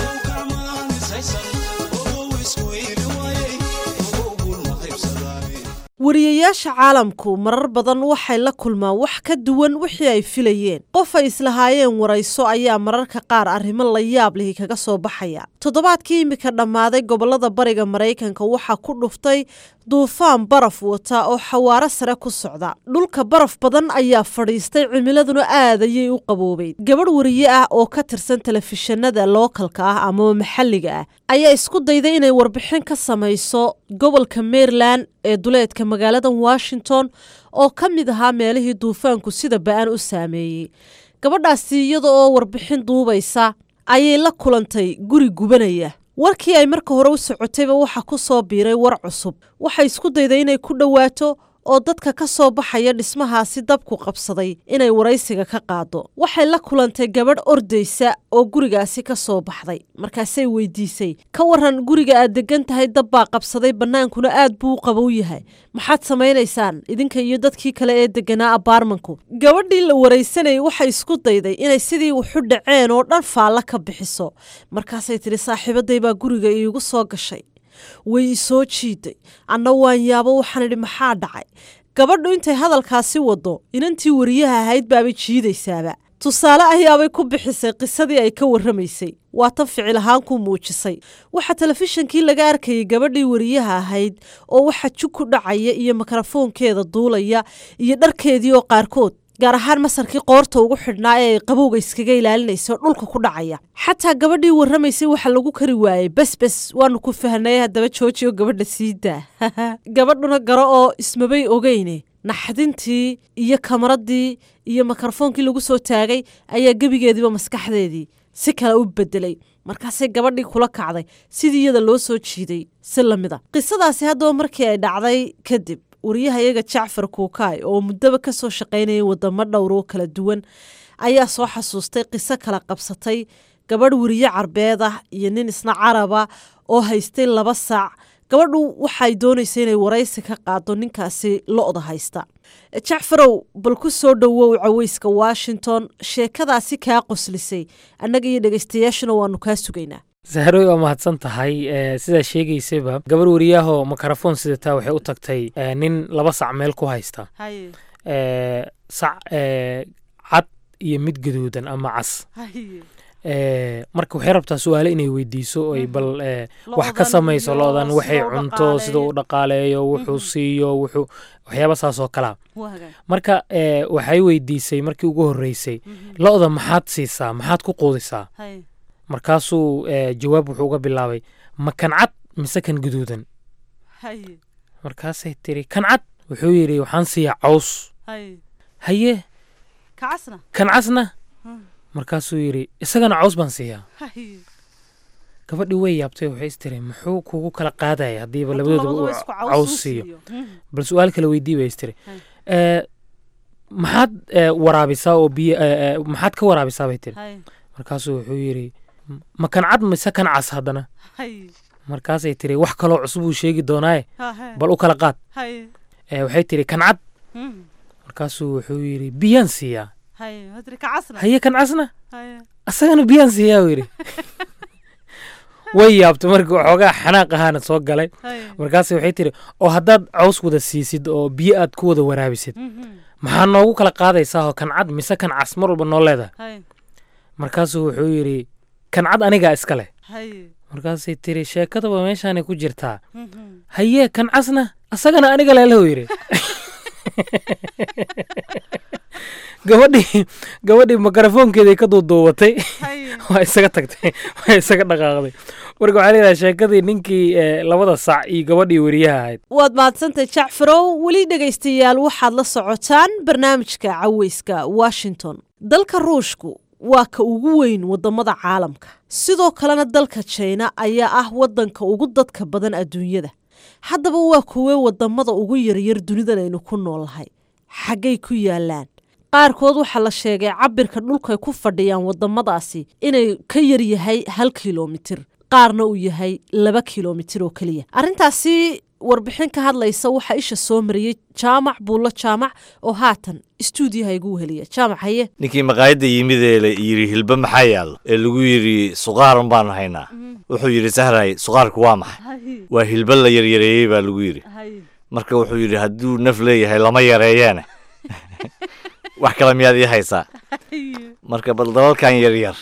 wariyayaasha caalamku marar badan waxay la kulmaan wax ka duwan wixii ay filayeen qof ay islahaayeen warayso ayaa mararka qaar arrimo la yaab lihi kaga soo baxaya toddobaadkii imika dhammaaday gobollada bariga maraykanka waxaa ku dhuftay duufaan baraf wata oo xawaaro sare ku socda dhulka baraf badan ayaa fadhiistay cimiladuna aad ayay u qaboobeyd gabadh wariye ah oo ka tirsan telefishinada lookalka ah amaba maxalliga ah ayaa isku dayday inay warbixin ka samayso gobolka maryland ee duleedka magaalada washington oo ka mid ahaa meelihii duufaanku sida ba-an u saameeyey gabadhaasi iyada oo warbixin duubaysa ayay la kulantay guri gubanaya warkii ay marka hore u socotayba waxa ku soo biiray war cusub waxay isku dayday inay ku dhowaato oo dadka ka soo baxaya dhismahaasi dabku qabsaday inay waraysiga ka qaado waxay la kulantay gabadh ordaysa oo gurigaasi ka soo baxday markaasay weydiisay ka waran guriga aad degan tahay dab baa qabsaday bannaankuna aad buu u qabow yahay maxaad samaynaysaan idinka iyo dadkii kale ee deganaa abaarmanku gabadhii la waraysanayay waxay isku dayday inay sidii wuxu dhaceen oo dhan faalla ka bixiso markaasay tidhi saaxiibaday baa guriga iigu soo gashay way i soo jiiday anna waan yaabo waxaan idhi maxaa dhacay gabadhu intay hadalkaasi waddo inantii wariyaha ahayd baabay jiidaysaaba tusaale ayaabay ku bixisay qisadii ay ka warramaysay waa tan ficil ahaan ku muujisay waxaa telefishinkii laga arkayay gabadhii wariyaha ahayd oo waxa jug ku dhacaya iyo mikrofoonkeeda duulaya iyo dharkeedii oo qaarkood gaar ahaan masarkii qoorta ugu xidhnaa ee ay qabowga iskaga ilaalinayso dhulka ku dhacaya xataa gabadhii warramaysay waxa lagu kari waayey besbes waanu ku fahnay haddaba jooji oo gabadha sii daa gabadhuna garo oo ismabay ogeyne naxdintii iyo kamaradii iyo mikrofoonkii lagu soo taagay ayaa gebigeediiba maskaxdeedii si kale u bedelay markaasay gabadhii kula kacday sidii iyada loo soo jiiday si lamida qisadaasi haddaba markii ay dhacday kadib wariyaha iyaga jacfar kuukaay oo muddaba ka soo shaqaynayay wadamo dhowr oo kala duwan ayaa soo xasuustay qiso kala qabsatay gabadh weriye carbeed ah iyo nin isna caraba oo haystay laba saac gabadhu waxay doonaysa inay waraysi ka qaado ninkaasi lo-da haysta jacfarow bal ku soo dhowow caweyska washington sheekadaasi kaa qoslisay annaga iyo dhegaystayaashuna waanu kaa sugaynaa sahroy waa mahadsan tahay sidaa sheegaysaba gabar wariyaahoo mikrofoon sidataa waxay u tagtay nin laba sac meel ku haysta sac cad iyo mid gaduudan ama cas marka waxay rabtaa su-aale inay weydiiso ay bal wax ka samayso loodan waxay cunto sida uu dhaqaaleeyo wuxuu siiyo wuxuu waxyaaba saas oo kalaa marka waxay weydiisay markii ugu horreysay lo-da maxaad siisaa maxaad ku quudisaa markaasuu jawaab wuxuu uga bilaabay ma kan cad mise kan guduudan markaasay tiri kan cad wuxuu yidhi waxaan siiyaa caws haye kan casna markaasuu yidhi isagana caws baan siiyaa gabadhii way yaabtay waxay is tiri muxuu kugu kala qaadaya haddiiba labadooduba uu caws siiyo bal su-aal kale weydii bay is tiri maxaad waraabisaa oo biyo maxaad ka waraabisaa bay tiri markaasuu wuxuu yidhi ma kan cad mise kan cas haddana markaasay tiri wax kaloo cusub uu sheegi doonaaye bal u kala qaad waxay tiri kan cad markaasuu wuxuu yidhi biyaan siiyaa haye kan casna asagana biyaan siiyaa uu yidhi way yaabtay markii waxoogaa xanaaq ahaana soo galay markaas waxay tiri oo haddaad caws wada siisid oo biyo aad ku wada waraabisid maxaa noogu kala qaadaysaa oo kan cad mise kan cas mar walba noo leedahay markaasuu wuxuu yidhi kan cad anigaa iska leh markaasay tiri sheekadaba meeshaanay ku jirtaa haye kan casna asagana aniga leelahuu yidhi gabadhii gabadhii mikrofoonkeeday ka duuduubatay waa isaga tagtay waa isaga dhaqaaqday marka waxaa leedahay sheekadii ninkii labada sac iyo gabadhii weriyaha ahayd waad mahadsantahay jacfarow weli dhegaystayaal waxaad la socotaan barnaamijka caweyska washington dalka ruushku waa ka ugu weyn wadamada caalamka sidoo kalena dalka jina ayaa ah wadanka ugu dadka badan adduunyada haddaba waa kuwee wadamada ugu yaryar dunidan aynu ku noolnahay xaggay ku yaalaan qaarkood waxaa la sheegay cabirka dhulkay ku fadhiyaan wadamadaasi inay ka yaryahay hal kilomitir qaarna uu yahay laba kilomitir oo keliya arrintaasi warbixin ka hadlaysa waxaa isha soo mariyey jaamac buullo jaamac oo haatan istuudiyaha igu weheliya jaamac haye ninkii maqaayadda yimid ee la yidhi hilba maxaa yaallo ee lagu yidhi suqaaran baanu haynaa wuxuu yidhi sahray suqaarku waa maxay waa hilba la yaryareeyey baa lagu yidhi marka wuxuu yidhi hadduu naf leeyahay lama yareeyeene wax kale miyaad ii haysaa marka bal dalalkan yaryar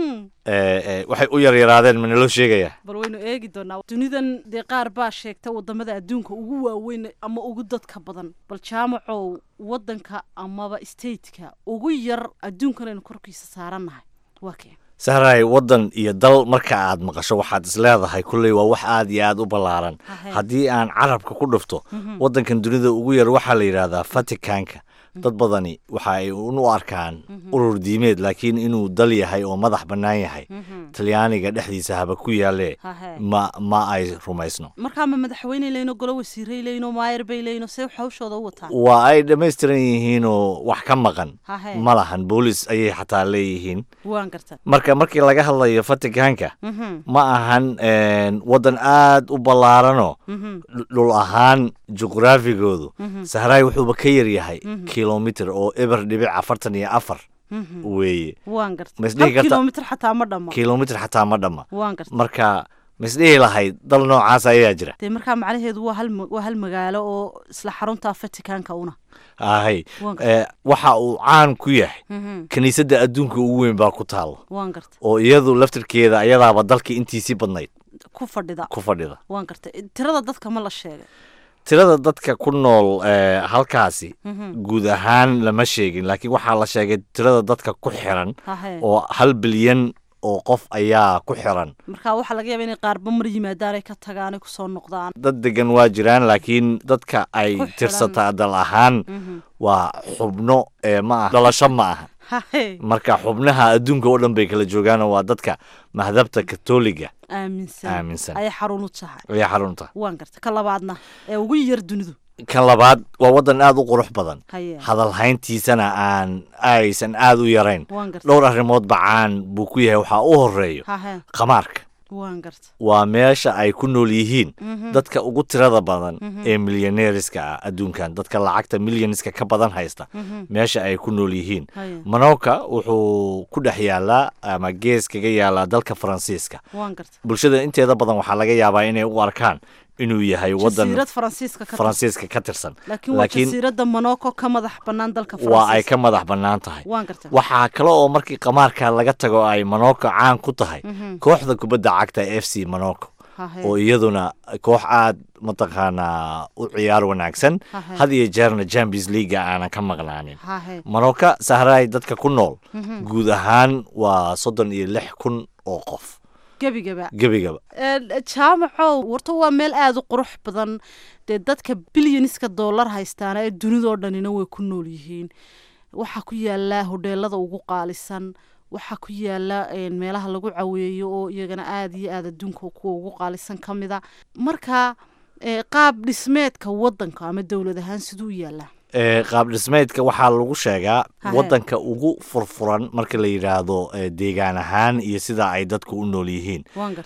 waxay u yaryaraadeen ma naloo sheegayaa bal waynu eegi doonaa dunidan dee qaar baa sheegta wadamada adduunka ugu waaweyn ama ugu dadka badan bal jaamacow wadanka amaba stateka ugu yar adduunkan aynu korkiisa saarannahay waa keen sahray waddan iyo dal marka aad maqasho waxaad isleedahay kulley waa wax aad iyo aad u ballaaran haddii aan carabka ku dhufto waddankan dunida ugu yar waxaa la yidhaahdaa vaticanka dad badani waxa ay u arkaan urur diimeed laakiin inuu dal yahay oo madax bannaan yahay talyaaniga dhexdiisa haba ku yaalee ma ma ay rumaysno markaa ma madaxweyne leyno golo wasiiray leyno maayar bay leyno see hawshooda u wataan waa ay dhammaystiran yihiinoo wax ka maqan ma lahan boolis ayay xataa leeyihiin waan garta marka markii laga hadlayo vaticanka ma ahan waddan aad u ballaaranoo dhul ahaan juqraafigoodu sahraay wuxuuba ka yaryahay kilomitr oo eber dhibic afartan iyo afar weeye waan garta kilomitr xataa ma dhama kilomitr xataa ma dhama waan garta marka misdhihi lahayd dal noocaas ayaa jira dee markaa macnaheedu waa hal waa hal magaalo oo isla xarunta vaticanka una ahay waxa uu caan ku yahay kiniisadda adduunka ugu weyn baa ku taalla waan garta oo iyadu laftirkeeda ayadaaba dalka intiisii badnayd ku fadhida ku fadhida waan garta tirada dadka ma la sheegay tirada dadka ku nool halkaasi guud ahaan lama sheegin laakiin waxaa la sheegay tirada dadka ku xiran oo hal bilyan oo qof ayaa ku xiran marka waxaa laga yaaba inay qaarba mar yimaadaan ay ka tagaan ay kusoo noqdaan dad degan waa jiraan laakiin dadka ay tirsataa dal ahaan waa xubno ma ah dhalasho ma aha marka xubnaha adduunka oo dhan bay kala joogaanoo waa dadka mahadabta katoliga aaminsan ayay xarun u tahay ayay xarun u tahay waan garta ka labaadna ee ugu yar dunidu kan labaad waa waddan aad u qurux badan hadalhayntiisana aan aysan aad u yarayn dhowr arrimoodba caan buu ku yahay waxaa u horeeyo khamaarka waa meesha ay ku nool yihiin dadka ugu tirada badan ee milyaneeriska ah adduunkan dadka lacagta milyaniska ka badan haysta meesha ay ku nool yihiin manoka wuxuu ku dhex yaalaa ama gees kaga yaalaa dalka faransiiska bulshada inteeda badan waxaa laga yaabaa inay u arkaan inuu yahay wadan faransiiska ka tirsan laakiin jasiirada monoko ka madax banaan dalka waa ay ka madax bannaan tahay waxaa kale oo markii qamaarka laga tago ay monoko caan ku tahay kooxda kubadda cagta f c monoko oo iyaduna koox aad mataqaanaa u ciyaar wanaagsan had iyo jeerna champions leaga aanan ka maqnaanin monoka sahraay dadka ku nool guud ahaan waa soddon iyo lix kun oo qof gebigaba gebigaba jaamacow warta waa meel aada u qurux badan dee dadka bilyaniska dollar haystaana ee dunidoo dhanina way ku nool yihiin waxaa ku yaala hodheelada ugu qaalisan waxaa ku yaala meelaha lagu caweeyo oo iyagana aada iyo aada adduunka kuwa ugu qaalisan ka mida marka qaab dhismeedka wadanka ama dowlad ahaan siduu u yaalaa qaab dhismeedka waxaa lagu sheegaa wadanka ugu furfuran marka la yidhaahdo deegaan ahaan iyo sida ay dadku u nool yihiin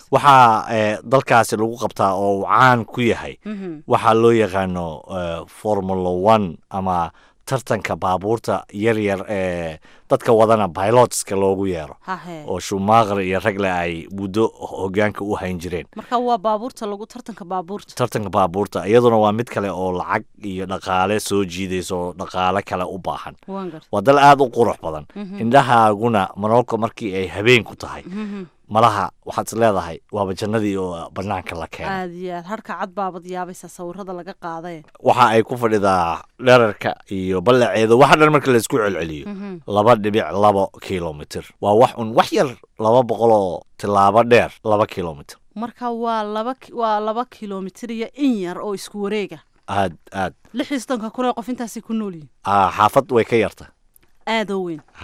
waxaa dalkaasi lagu qabtaa oo uu caan ku yahay waxaa loo yaqaano formula one ama tartanka baabuurta yaryar ee dadka wadana pilotska loogu yeero oo shumaaqr iyo ragle ay muddo hogaanka u hayn jireen marka waa baabuurta lagu tartanka baabuurta tartanka baabuurta iyaduna waa mid kale oo lacag iyo dhaqaale soo jiidaysa oo dhaqaale kale u baahan waa dal aada u qurux badan indhahaaguna monolka markii ay habeen ku tahay malaha waxaad is leedahay waaba jannadii oo banaanka la keenay aad iyo aad harka cad baabad yaabaysa sawirada laga qaaday waxa ay ku fadhidaa dherarka iyo ballaceeda waxa dhan marka laysku celceliyo laba dhibic labo kilomitr waa wax un wax yar laba boqol oo tilaabo dheer laba kilomitr marka waa laba waa laba kilomitr iyo in yar oo isku wareega aad aad lix iyo soddonka kun ee qof intaasay ku nool yihin xaafad way ka yarta aadoo weyn haye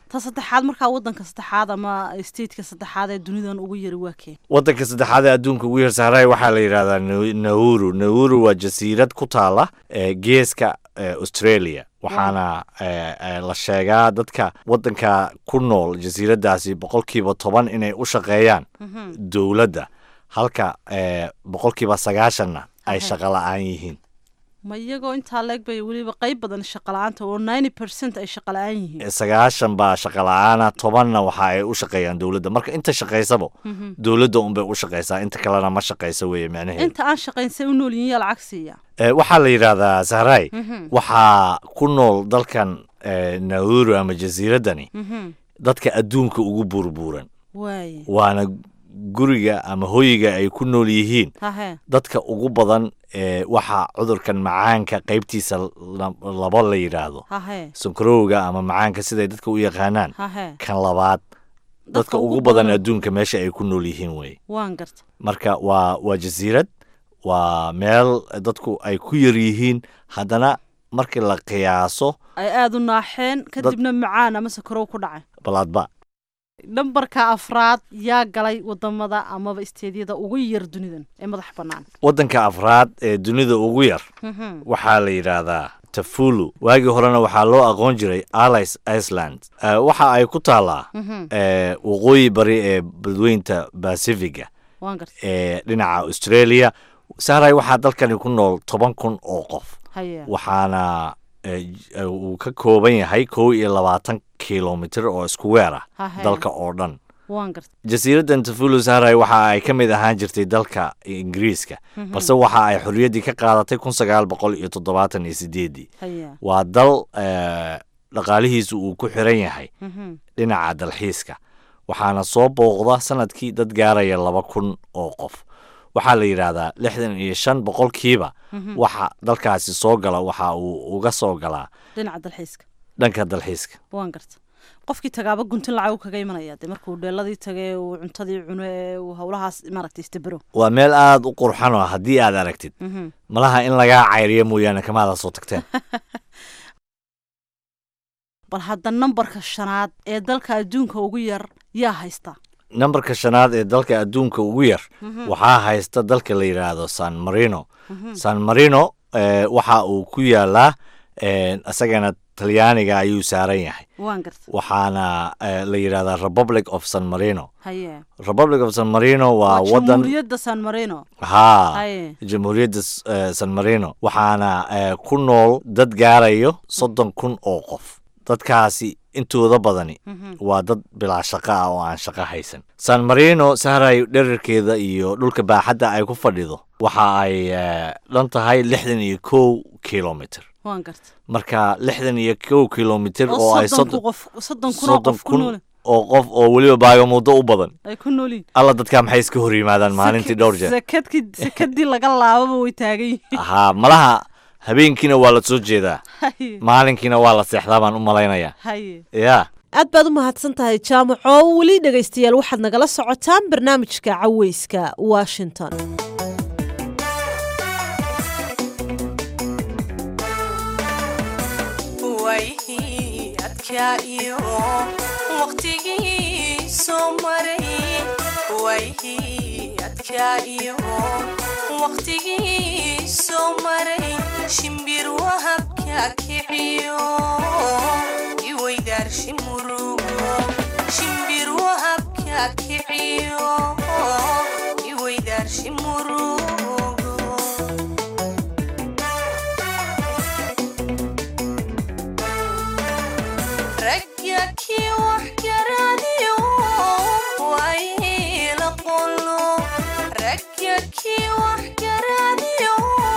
ta saddexaad markaa wadanka saddexaad ama stateka saddexaad ee dunidan ugu yari waa keen waddanka saddexaad ee adduunka ugu yar sahray waxaa la yidhahdaa nauru nauru waa jasiirad ku taala geeska australia waxaana la sheegaa dadka waddanka ku nool jasiiraddaasi boqolkiiba toban inay u shaqeeyaan dowladda halka boqolkiiba sagaashanna ay shaqo la-aan yihiin ma iyagoo intaa leeg bay weliba qayb badan shaqala-aanta oo ninety percent ay shaqa la-aan yihiin sagaashan baa shaqa la-aana tobanna waxa ay u shaqeeyaan dowladda marka inta shaqaysaba dowladda unbay u shaqaysaa inta kalena ma shaqaysa weeye macnaheedu inta aan shaqayn say u nool yihiin yaa lacag siiya waxaa la yidhaahdaa sahray waxaa ku nool dalkan nauru ama jasiiraddani dadka adduunka ugu burbuuran waana guriga ama hoyiga ay ku nool yihiin dadka ugu badan waxaa cudurkan macaanka qaybtiisa labo la yidhaahdo sankarowga ama macaanka siday dadka u yaqaanaan kan labaad dadka ugu badan adduunka meesha ay ku nool yihiin wey marka waa waa jasiirad waa meel dadku ay ku yar yihiin haddana markii la qiyaaso ay aada u naaxeen kadibna macaan ama sakarow ku dhacay balaadba nambarka afraad yaa galay wadamada amaba isteedyada ugu yar dunidan ee madax bannaan waddanka afraad ee dunida ugu yar waxaa la yidhaahdaa tafulu waagii horena waxaa loo aqoon jiray allies iceland waxa ay ku taallaa waqooyi bari ee badweynta bacifiga ee dhinaca australia sahray waxaa dalkani ku nool toban kun oo qof waxaana uu ka kooban yahay kow iyo labaatan kilomitr oo isku weer ah dalka oo dhan jasiiraddan tafulu sahray waxa ay ka mid ahaan jirtay dalka ingiriiska balse waxa ay xorriyaddii ka qaadatay kun sagaal boqol iyo toddobaatan iyo sideeddii waa dal dhaqaalihiisu uu ku xiran yahay dhinaca dalxiiska waxaana soo booqda sanadkii dad gaaraya laba kun oo qof waxaa la yidhaahdaa lixdan iyo shan boqolkiiba waxa dalkaasi soo gala waxa uu uga soo galaa dhinaca dalxiiska dhanka dalxiiska waan garta qofkii tagaaba guntin lacag kaga imanaya de markuu dheeladii tagay uu cuntadii cuno ee uu howlahaas maaragtay istabero waa meel aada u qurxan oo haddii aad aragtid malaha in lagaa cayriyo mooyaane kamaada soo tagteen bal hadda nambarka shanaad ee dalka adduunka ugu yar yaa haysta nambarka shanaad ee dalka adduunka ugu yar waxaa haysta dalka la yidhaahdo san marino san marino waxa uu ku yaalaa isagana talyaaniga ayuu saaran yahay waxaana la yidhahdaa republic of san marino republic of san marino waa wadan jamhuuriyadda san marino ha jamhuuriyadda san marino waxaana ku nool dad gaarayo soddon kun oo qof dadkaasi intooda badani waa dad bilaa shaqo ah oo aan shaqo haysan san marino sahray dherarkeeda iyo dhulka baaxadda ay ku fadhido waxa ay dhan tahay lixdan iyo kow kilomitr marka lixdan iyo kow kilomitr oo ay soddon kun oo qof oo weliba baagamuddo u badan alla dadkaa maxay iska hor yimaadaan maalintii dhowr jeer sekadii laga laababa way taagan yihiin haa malaha habeenkiina waa la soo jeedaa maalinkiina waa la seexdaa baan u malaynayaa ya aad baad u mahadsan tahay jaamaco weli dhegaystayaal waxaad nagala socotaan barnaamijka caweyska washington shimbir wahabka kiciyo iweydaarshi murugo shimbir wahabka kiciyo iweydaarshi murugo ragya kii wax garaadiyo wayla qolo ragya kii wax garaadiyo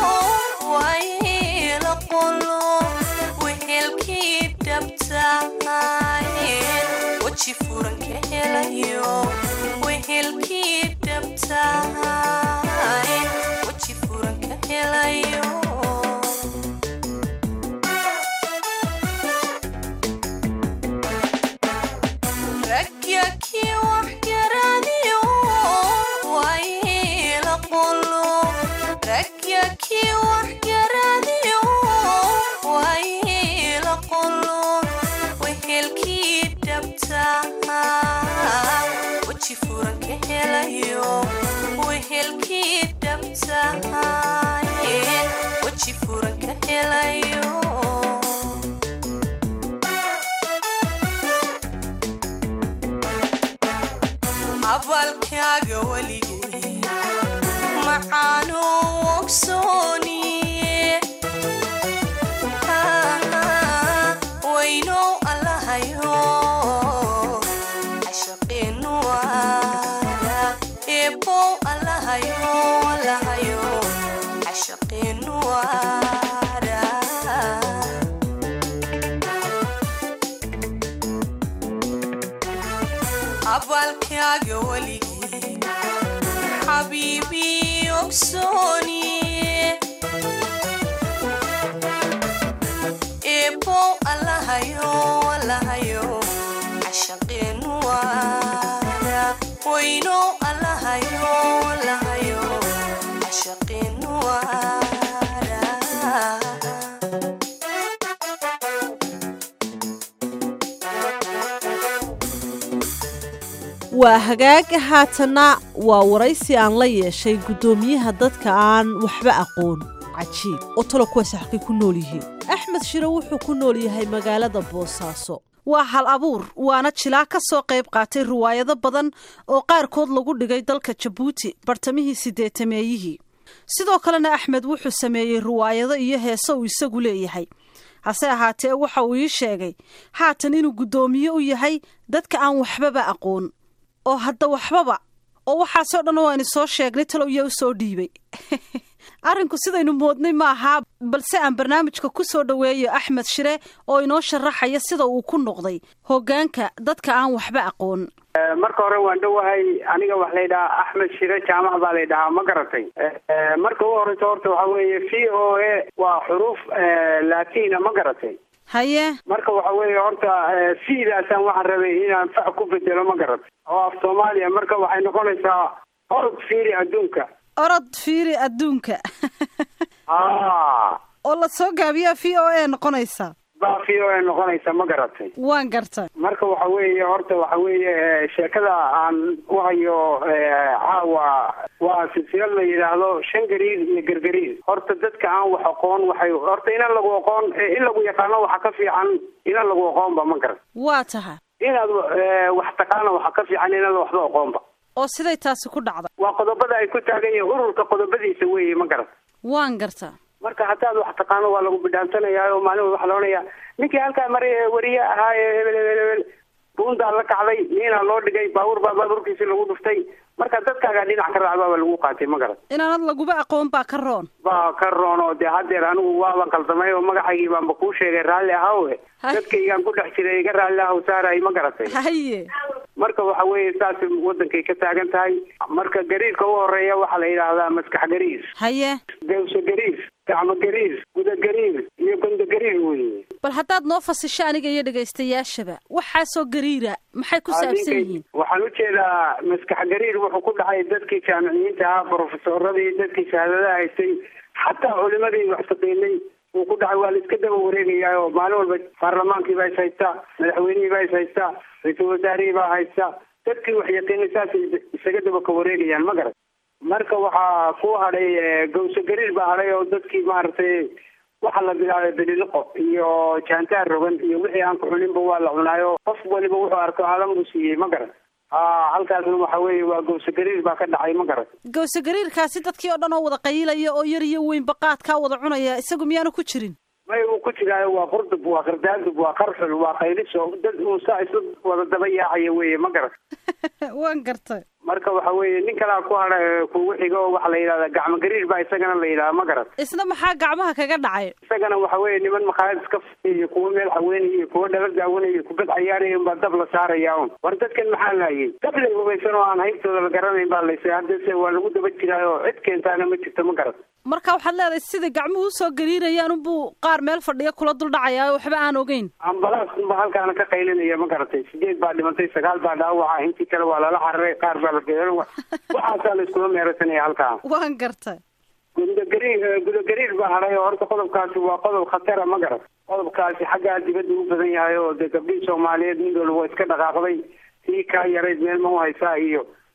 wayla qolo wehelkii dhabtaayen weji furan ka helayo wehelkii dhabtaayen weji furan ka helayo ragya kii wax garaadiyo wayla qolo ragya kii wax garaadiyo wayla qolo wehelkii dhab lahaayeen weji furan ka helayo abalkaaga weligee macaano ogsooniye waynow allahayo cashaqeenu waara eebow allahayo allahayo cashaqeenu waara abalkaaga weligee xabiibi ogsooniye eebow allahayo allahayo cashaqeenu waara waynow allahayo allahayo cashaqeenu waara waa hagaag haatanna waa waraysi aan la yeeshay guddoomiyaha dadka aan waxba aqoon cajiib oo talo kuwaas xaqay ku nool yihiin axmed shire wuxuu ku nool yahay magaalada boosaaso waa hal abuur waana jilaa ka soo qayb qaatay riwaayado badan oo qaarkood lagu dhigay dalka jabuuti bartamihii sideetameeyihii sidoo kalena axmed wuxuu sameeyey riwaayado iyo heese uu isagu leeyahay hase ahaatee waxa uu ii sheegay haatan inuu guddoomiye u yahay dadka aan waxbaba aqoon oo hadda waxbaba oo waxaasoo dhan waani soo sheegnay talow iyo u soo dhiibay arrinku sidaynu moodnay ma ahaa balse aan barnaamijka ku soo dhoweeyo axmed shire oo inoo sharaxaya sida uu ku noqday hoggaanka dadka aan waxba aqoon marka hore waan dhowahay aniga wax la yidhahaa axmed shire jaamac baa la yidhahaa ma garatay marka u horeysa horta waxa weeye v o a waa xuruuf latina ma garatay haye marka waxa weeye horta fiidaasaan waxaan rabay inaan fac ku bedelo ma garatay oo af soomaaliya marka waxay noqonaysaa orod fiiri adduunka orod fiiri adduunka a oo la soo gaabiyaa v o a noqonaysa baa v o a noqonaysa ma garatay waan gartay marka waxa weeye horta waxa weeye sheekada aan u hayo caawa waa silsilad la yidhaahdo shan gariir iyo gargariir horta dadka aan wax aqoon waxay horta inan lagu aqoon in lagu yaqaano waxa ka fiican inan lagu aqoonba ma garat waa taha inaad wax taqaano waxa ka fiican inaad waxba aqoonba oo siday taasi ku dhacda waa qodobada ay ku taagan yihiin ururka qodobadiisa weeye ma garat waan gartaa marka hataad wax taqaano waa lagu bidhaamsanayaa oo maalin waxa la odhanayaa ninkii halkaa mari wariye ahaa ee hebel hebel hebel buundaa la kacday niinaa loo dhigay baabuur baa baabuurkiisi lagu dhuftay marka dadkaagaa dhinac ka raacbaa lagu qaatay ma garat inaanad laguba aqoon baa ka roon baa ka roon oo dee haddeer anigu waaban qaldamay oo magacaygii baanba kuu sheegay raalli ahawe dadkaygaan ku dhex jiray iga raalli ahaw saaray ma garatay haye marka waxa weeye saas wadankay ka taagan tahay marka gariirka u horeeya waxaa la yidhaahdaa maskax gariir haye gawso gariir gacmo gariir guda gariir iyo gondo gariir weye bal haddaad noo fasisho aniga iyo dhegaystayaashaba waxaasoo gariira maxay ku saabsan yihiin waxaan ujeedaa maskax gariir wuxuu ku dhacay dadkii jaamiciyiinta ahaa brofesoradii dadkii shahaadadaha haystay xataa culimadii wax taqiinay uu ku dhacay waa la iska daba wareegayaa oo maalin walba baarlamaankii baa is haystaa madaxweynihii baa is haystaa ra-iisul wasaarihii baa haysta dadkii wax yaqiinay saasay isaga daba ka wareegayaan ma garat marka waxaa ku hadhay gawso gariir baa hadhay oo dadkii maaragtay waxa la bilaabay beliliqo iyo jaantaar rogan iyo wixii aan ku cuninba waa la cunaayo qof waliba wuxuu arko alam buu siiyey ma garat a halkaasna waxa weeye waa gawso gariir baa ka dhacay ma garat gawso gariirkaasi dadkii oo dhan oo wada qayilaya oo yar iyo weynba qaadkaa wada cunaya isagu miyaanu ku jirin may uu ku jiraayo waa qurdub waa qardaadub waa qarxul waa qayliso dad uu saa isla wada daba yaacaya weye ma garat waan gartay marka waxa weeye nin kalaa ku hadha kugu xiga oo waxa la yidhahdaa gacmo gariir baa isagana la yidhaha ma garat isna maxaa gacmaha kaga dhacay isagana waxa weeye niman makhaayad iska faiy iyo kuwo meel haweenaya iyo kuwo dhala daawanaya iyo kubad cayaaraya unbaa dab la saaraya un war dadkan maxaa laayay dab lay hubaysan oo aan haybtooda la garanayn baa laysay haddase waa lagu daba jiraayo cid keentaana ma jirto ma garat marka waxaad leedahay sida gacmuhu usoo gariirayaan unbuu qaar meel fadhiya kula dul dhacayaa waxba aan ogeyn ambalaas unba halkaana ka qaylinaya ma garatay sideed baa dhimantay sagaal baa dhaawaca intii kale waa lala cararay qaar baa la geeran waxaasaa la iskula meerasanaya halkaa waan gartay gudagariir gudagariir baa hadhay oo horta qodobkaasi waa qodob khatara ma garat qodobkaasi xaggaa dibadda u badan yahay oo dee gabdhihii soomaaliyeed mid walba waa iska dhaqaaqday tii kaa yarayd meel ma u haysaa iyo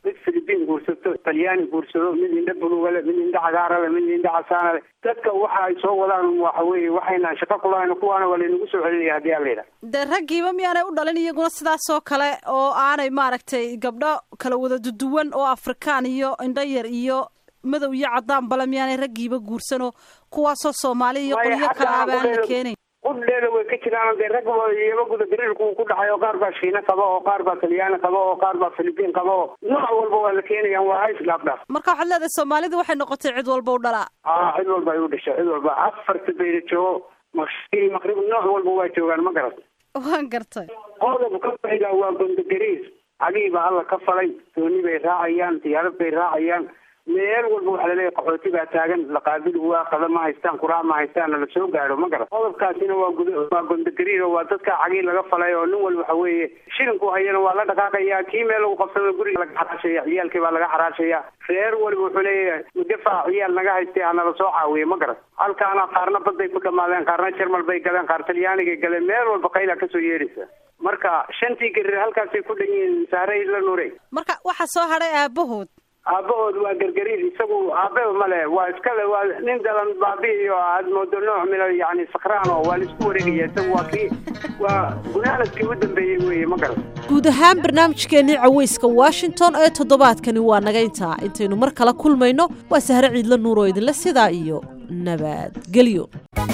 mid filibiin guursato talyaani guursado mid indha bulugale mid indha cagaarale mid indha casaanale dadka waxa ay soo wadaan waxa weeye waxaynaan shaqo kulahayn kuwaana waa laynagu soo celinaya haddii aan la yidhaha dee raggiiba miyaanay u dhalin iyaguna sidaasoo kale oo aanay maaragtay gabdho kala wada duduwan oo afrikaan iyo indho yar iyo madow iyo cadaan bale miyaanay raggiiba guursanoo kuwaasoo soomaali iyo qolyo kale aba aan la keenayn qudheeda way ka jiraan dee rag iyaba guda gariirku ku dhacay oo qaar baa shiina qaba oo qaar baa talyaani qaba oo qaar baa filibiin qaba oo nooc walba waa la keenayaan waa hays dhaafdhaaf marka waxaad leedahay soomaalida waxay noqotay cid walba u dhalaa a cid walba ay u dhashay cid walba afarta bayda joogo maqrib maqrib nooc walba waa joogaan ma garat waan gartay qodob ka fayda waa gondogariis cagihii baa alla ka falay dooni bay raacayaan diyaarad bay raacayaan meel walba waxaa laleeyahay qaxooti baa taagan laqaabil waa qada ma haystaan kuraac ma haystaan la soo gaadho ma garan qodobkaasina waa gud waa gondogariir oo waa dadka cagii laga falay oo nin walba waxa weeye shilinku hayana waa la dhaqaaqaya kii meel lagu qabsado guriga laga xaraashaya ciyaalkii baa laga xaraashaya reer waliba wuxuu leeyahay mudafaac ciyaal naga haystay hanala soo caawiye ma garan halkaana qaarna baday ku dhamaadeen qaarna jarmal bay galeen qaar talyaanigay galeen meel walba qayla kasoo yeedhaysa marka shantii gariir halkaasay ku dhan yihiin saarey la nuurey marka waxaa soo hadhay aabahood aabahood waa gargariir isagu aababa male waa iskale waa nin dalan baabi'iyo aad moodo nooc mina yani sakraan oo waa laisku wareegaya isagu waa kii waa gunaanadkii u dambeeyey weeye ma garan guud ahaan barnaamijkeennii caweyska washington ee toddobaadkani waa naga intaa intaynu mar kale kulmayno waa sahre ciidla nuur oo idinle sidaa iyo nabadgelyo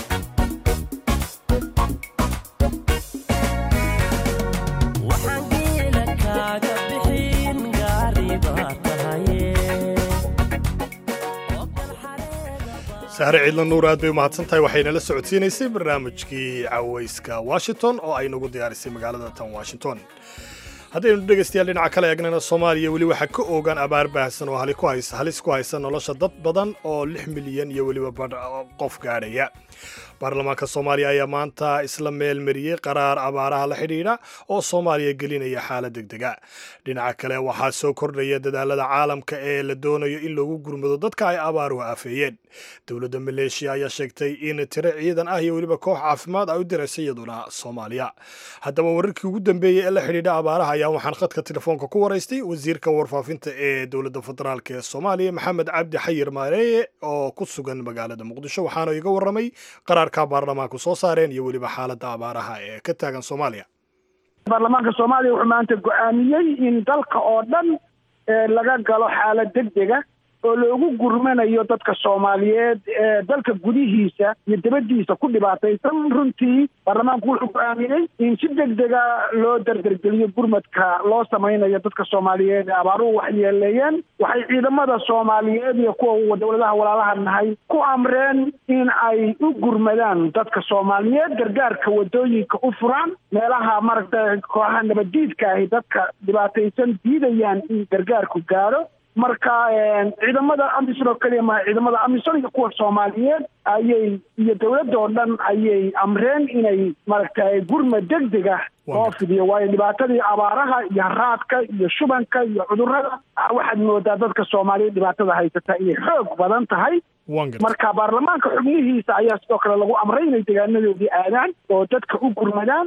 sahre ciidla nuur aad bay umahadsan tahay waxayna la socodsiinaysay barnaamijkii caweyska washington oo ay nagu diyaarisay magaalada tan washington haddaynu dhegaystayaal dhinaca kale eegnana soomaaliya weli waxaa ka oogaan abaar baahsan oo halis ku haysa nolosha dad badan oo lix milyan iyo weliba badh qof gaadhaya baarlamaanka soomaaliya ayaa maanta isla meel mariyey qaraar abaaraha la xidhiidha oo soomaaliya gelinaya xaalad degdega dhinaca kale waxaa soo kordhaya dadaalada caalamka ee la doonayo in lagu gurmado dadka ay abaaruhu aafeeyeen dowladda maleeshiya ayaa sheegtay in tiro ciidan ah iyo weliba koox caafimaad ay u diraysa iyaduna soomaaliya haddaba wararkii ugu dambeeyey ee la xidhiidha abaaraha ayaa waxaan khadka telefoonka ku waraystay wasiirka warfaafinta ee dowladda federaalk ee soomaaliya maxamed cabdi xayir maareeye oo ku sugan magaalada muqdisho waxaana iga warramay qaraarka baarlamaanku soo saareen iyo weliba xaaladda abaaraha ee ka taagan soomaaliya baarlamaanka soomaaliya wuxuu maanta go-aamiyey in dalka oo dhan laga galo xaalad degdega oo loogu gurmanayo dadka soomaaliyeed ee dalka gudihiisa iyo dibaddiisa ku dhibaataysan runtii baarlamaanku wuxuu go-aamiyey in si degdega loo dardargeliyo gurmadka loo samaynayo dadka soomaaliyeed ee abaaruhu waxyeeleeyeen waxay ciidamada soomaaliyeed iyo kuwa dowladaha walaalaha nahay ku amreen in ay u gurmadaan dadka soomaaliyeed gargaarka wadooyinka u furaan meelaha maaragta kooxaha nabaddiidka ahi dadka dhibaataysan diidayaan in gargaarku gaadho marka ciidamada amisom oo keliya maha ciidamada amisom iyo kuwa soomaaliyeed ayay iyo dowladda oo dhan ayay amreen inay maaragtay gurmad degdega loo fidiyo waayo dhibaatadii abaaraha iyo haraadka iyo shubanka iyo cudurrada waxaad moodaa dadka soomaaliyeed dhibaatada haysata inay xoog badan tahay marka baarlamaanka xubnihiisa ayaa sidoo kale lagu amray inay deegaanadoodii aadaan oo dadka u gurmadaan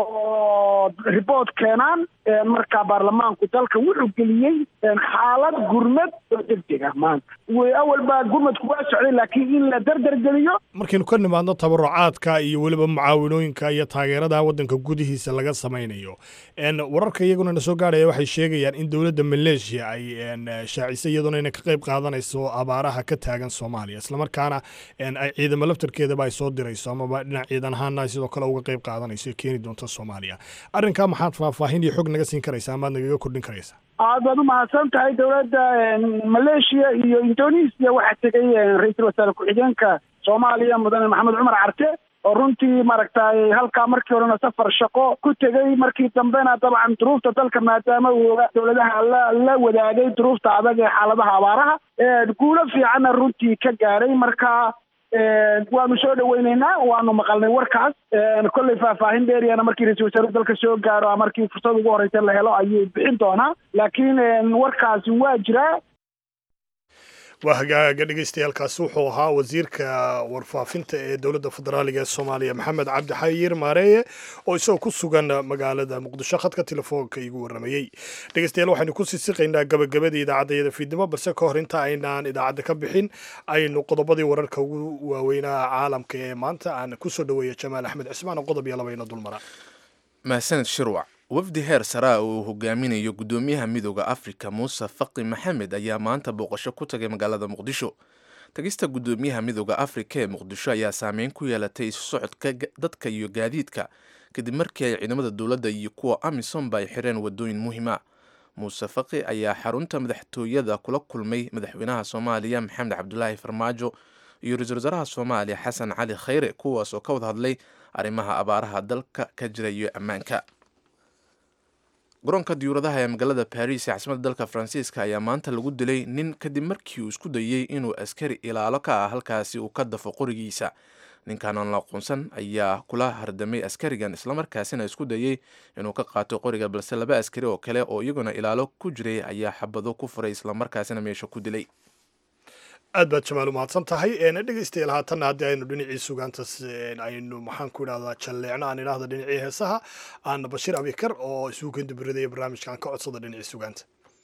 oo riboort keenaan marka baarlamaanku dalka wuxuu geliyey xaalad gurmad oo degdega maanta awal baa gurmadku waa socday laakiin in la dardargeliyo markaynu ka nimaadno tabarucaadka iyo weliba mucaawinooyinka iyo taageerada waddanka gudihiisa laga samaynayo wararka iyaguna na soo gaarhaya waxay sheegayaan in dowladda maleeshiya ay shaacisay iyaduna inay ka qayb qaadanayso abaaraha ka taagan soomaaliya islamarkaana ay ciidamo laftarkeedaba ay soo dirayso amaba dhinac ciidan ahaana ay sidoo kale uga qayb qaadanayso keeni doonta soomaaliya arrinkaa maxaad faahfaahin iyo xog naga siin karaysa amaad nagaga kordhin karaysa aad baad umahadsan tahay dowladda maleeshiya iyo indonesia waxaa tegay ra-iisul wasaare ku-xigeenka soomaaliya mudane maxamed cumar carte oo runtii maaragtay halkaa markii horena safar shaqo ku tegey markii dambena dabcan duruufta dalka maadaama uu ogaa dowladaha la la wadaagay duruufta adag ee xaaladaha abaaraha guulo fiicanna runtii ka gaadhay marka waanu soo dhaweyneynaa waanu maqalnay warkaas kolley faahfaahin dheeriyana markii ra-isul wasaaruhu dalka soo gaaro markii fursad ugu horeysa la helo ayuu bixin doonaa laakiin warkaasi waa jiraa waa hagaaga dhegeystayaaalkaasi wuxuu ahaa wasiirka warfaafinta ee dowladda federaaliga ee soomaaliya maxamed cabdi xayir maareeye oo isagoo ku sugan magaalada muqdisho khadka telefoonka igu waramayey dhegeystayaal waxaynu ku sii siqaynaa gabagabadii idaacadayada fiidnimo balse ka hor inta aynaan idaacadda ka bixin aynu qodobadii wararka ugu waaweynaa caalamka ee maanta aan kusoo dhaweeya jamaal axmed cismaan oo qodob iyo labayna dulmara mahadsaned shirwac wafdi heer saraa oo uu hogaaminayo gudoomiyaha midooda afrika muuse faqi maxamed ayaa maanta booqasho ku tagay magaalada muqdisho tagista gudoomiyaha midooda afrika ee muqdisho ayaa saameyn ku yeelatay isu socodka dadka iyo gaadiidka kadib markii ay ciidamada dowladda iyo kuwa amisomba ay xireen wadooyin muhiima muuse faqi ayaa xarunta madaxtooyada kula kulmay madaxweynaha soomaaliya maxamed cabdulaahi farmaajo iyo ra-iisul wasaaraha soomaaliya xasan cali khayre kuwaas oo ka wada hadlay arrimaha abaaraha dalka ka jira iyo ammaanka garoonka diyuuradaha ee magaalada baris ee caasimadda dalka faransiiska ayaa maanta lagu dilay nin kadib markii uu isku dayey inuu askari ilaalo ka ah halkaasi uu ka dafo qorigiisa ninkan aan la aqoonsan ayaa kula hardamay askarigan islamarkaasina isku dayey inuu ka qaato qoriga balse laba askari oo kale oo iyaguna ilaalo ku jiray ayaa xabado ku furay islamarkaasina meesha ku dilay aad baad jamaal umahadsan tahay dhegeystayaal haatanna haddii aynu dhinacii sugaantas aynu maxaan ku idhahdaa jalleecno aan idhahda dhinacii heesaha aana bashiir abikar oo isugu kendubiradaya barnaamijkan ka codsada dhinacii sugaanta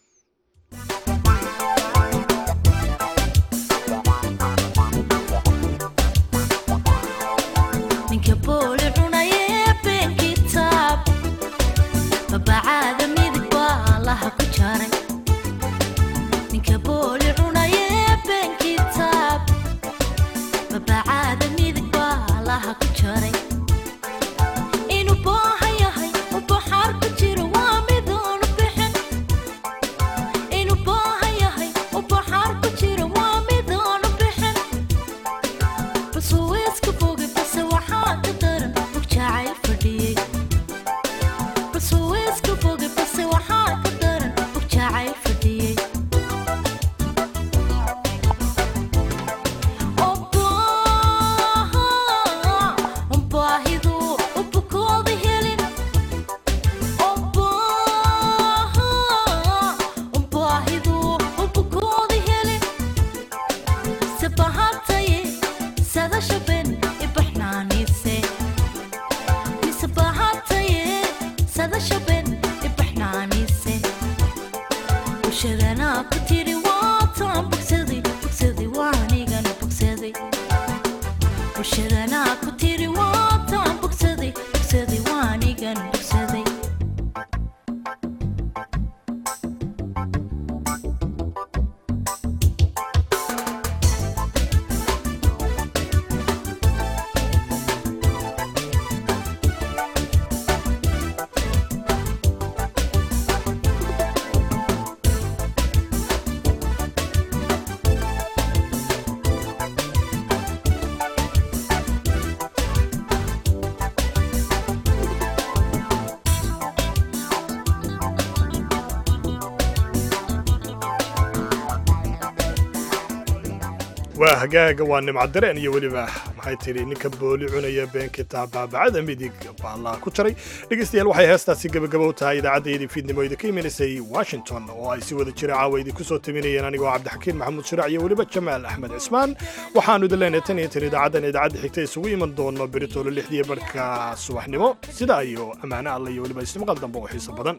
waa hagaaga waa nimcadareen iyo weliba maxay tidhi ninka booli cunaya been kitaab baabacada midig baallaa ku jaray dhegeystayaal waxay heestaasi gebagaba u tahay idaacaddayadii fiidnimo idinka imanaysay washington oo ay si wada jira caawa idinku soo taminayeen anigoo cabdixakiin maxamuud shiraac iyo weliba jamaal axmed cismaan waxaanu idin leenahay tan iyo tan idaacaddan idaacadda xigta isugu iman doono beritoolo lixdiiyo barhka subaxnimo sidaa iyo ammaano alla iyo weliba istimaqal dambe oo xiiso badan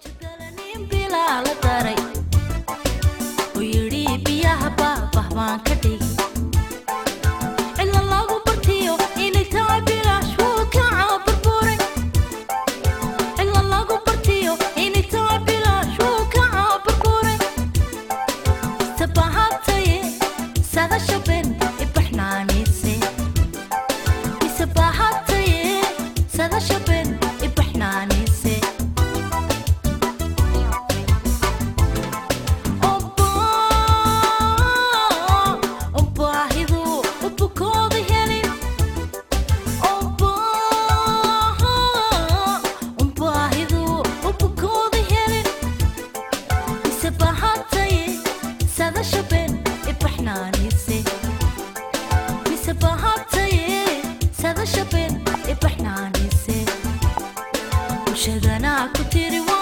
bulshadana ku tiri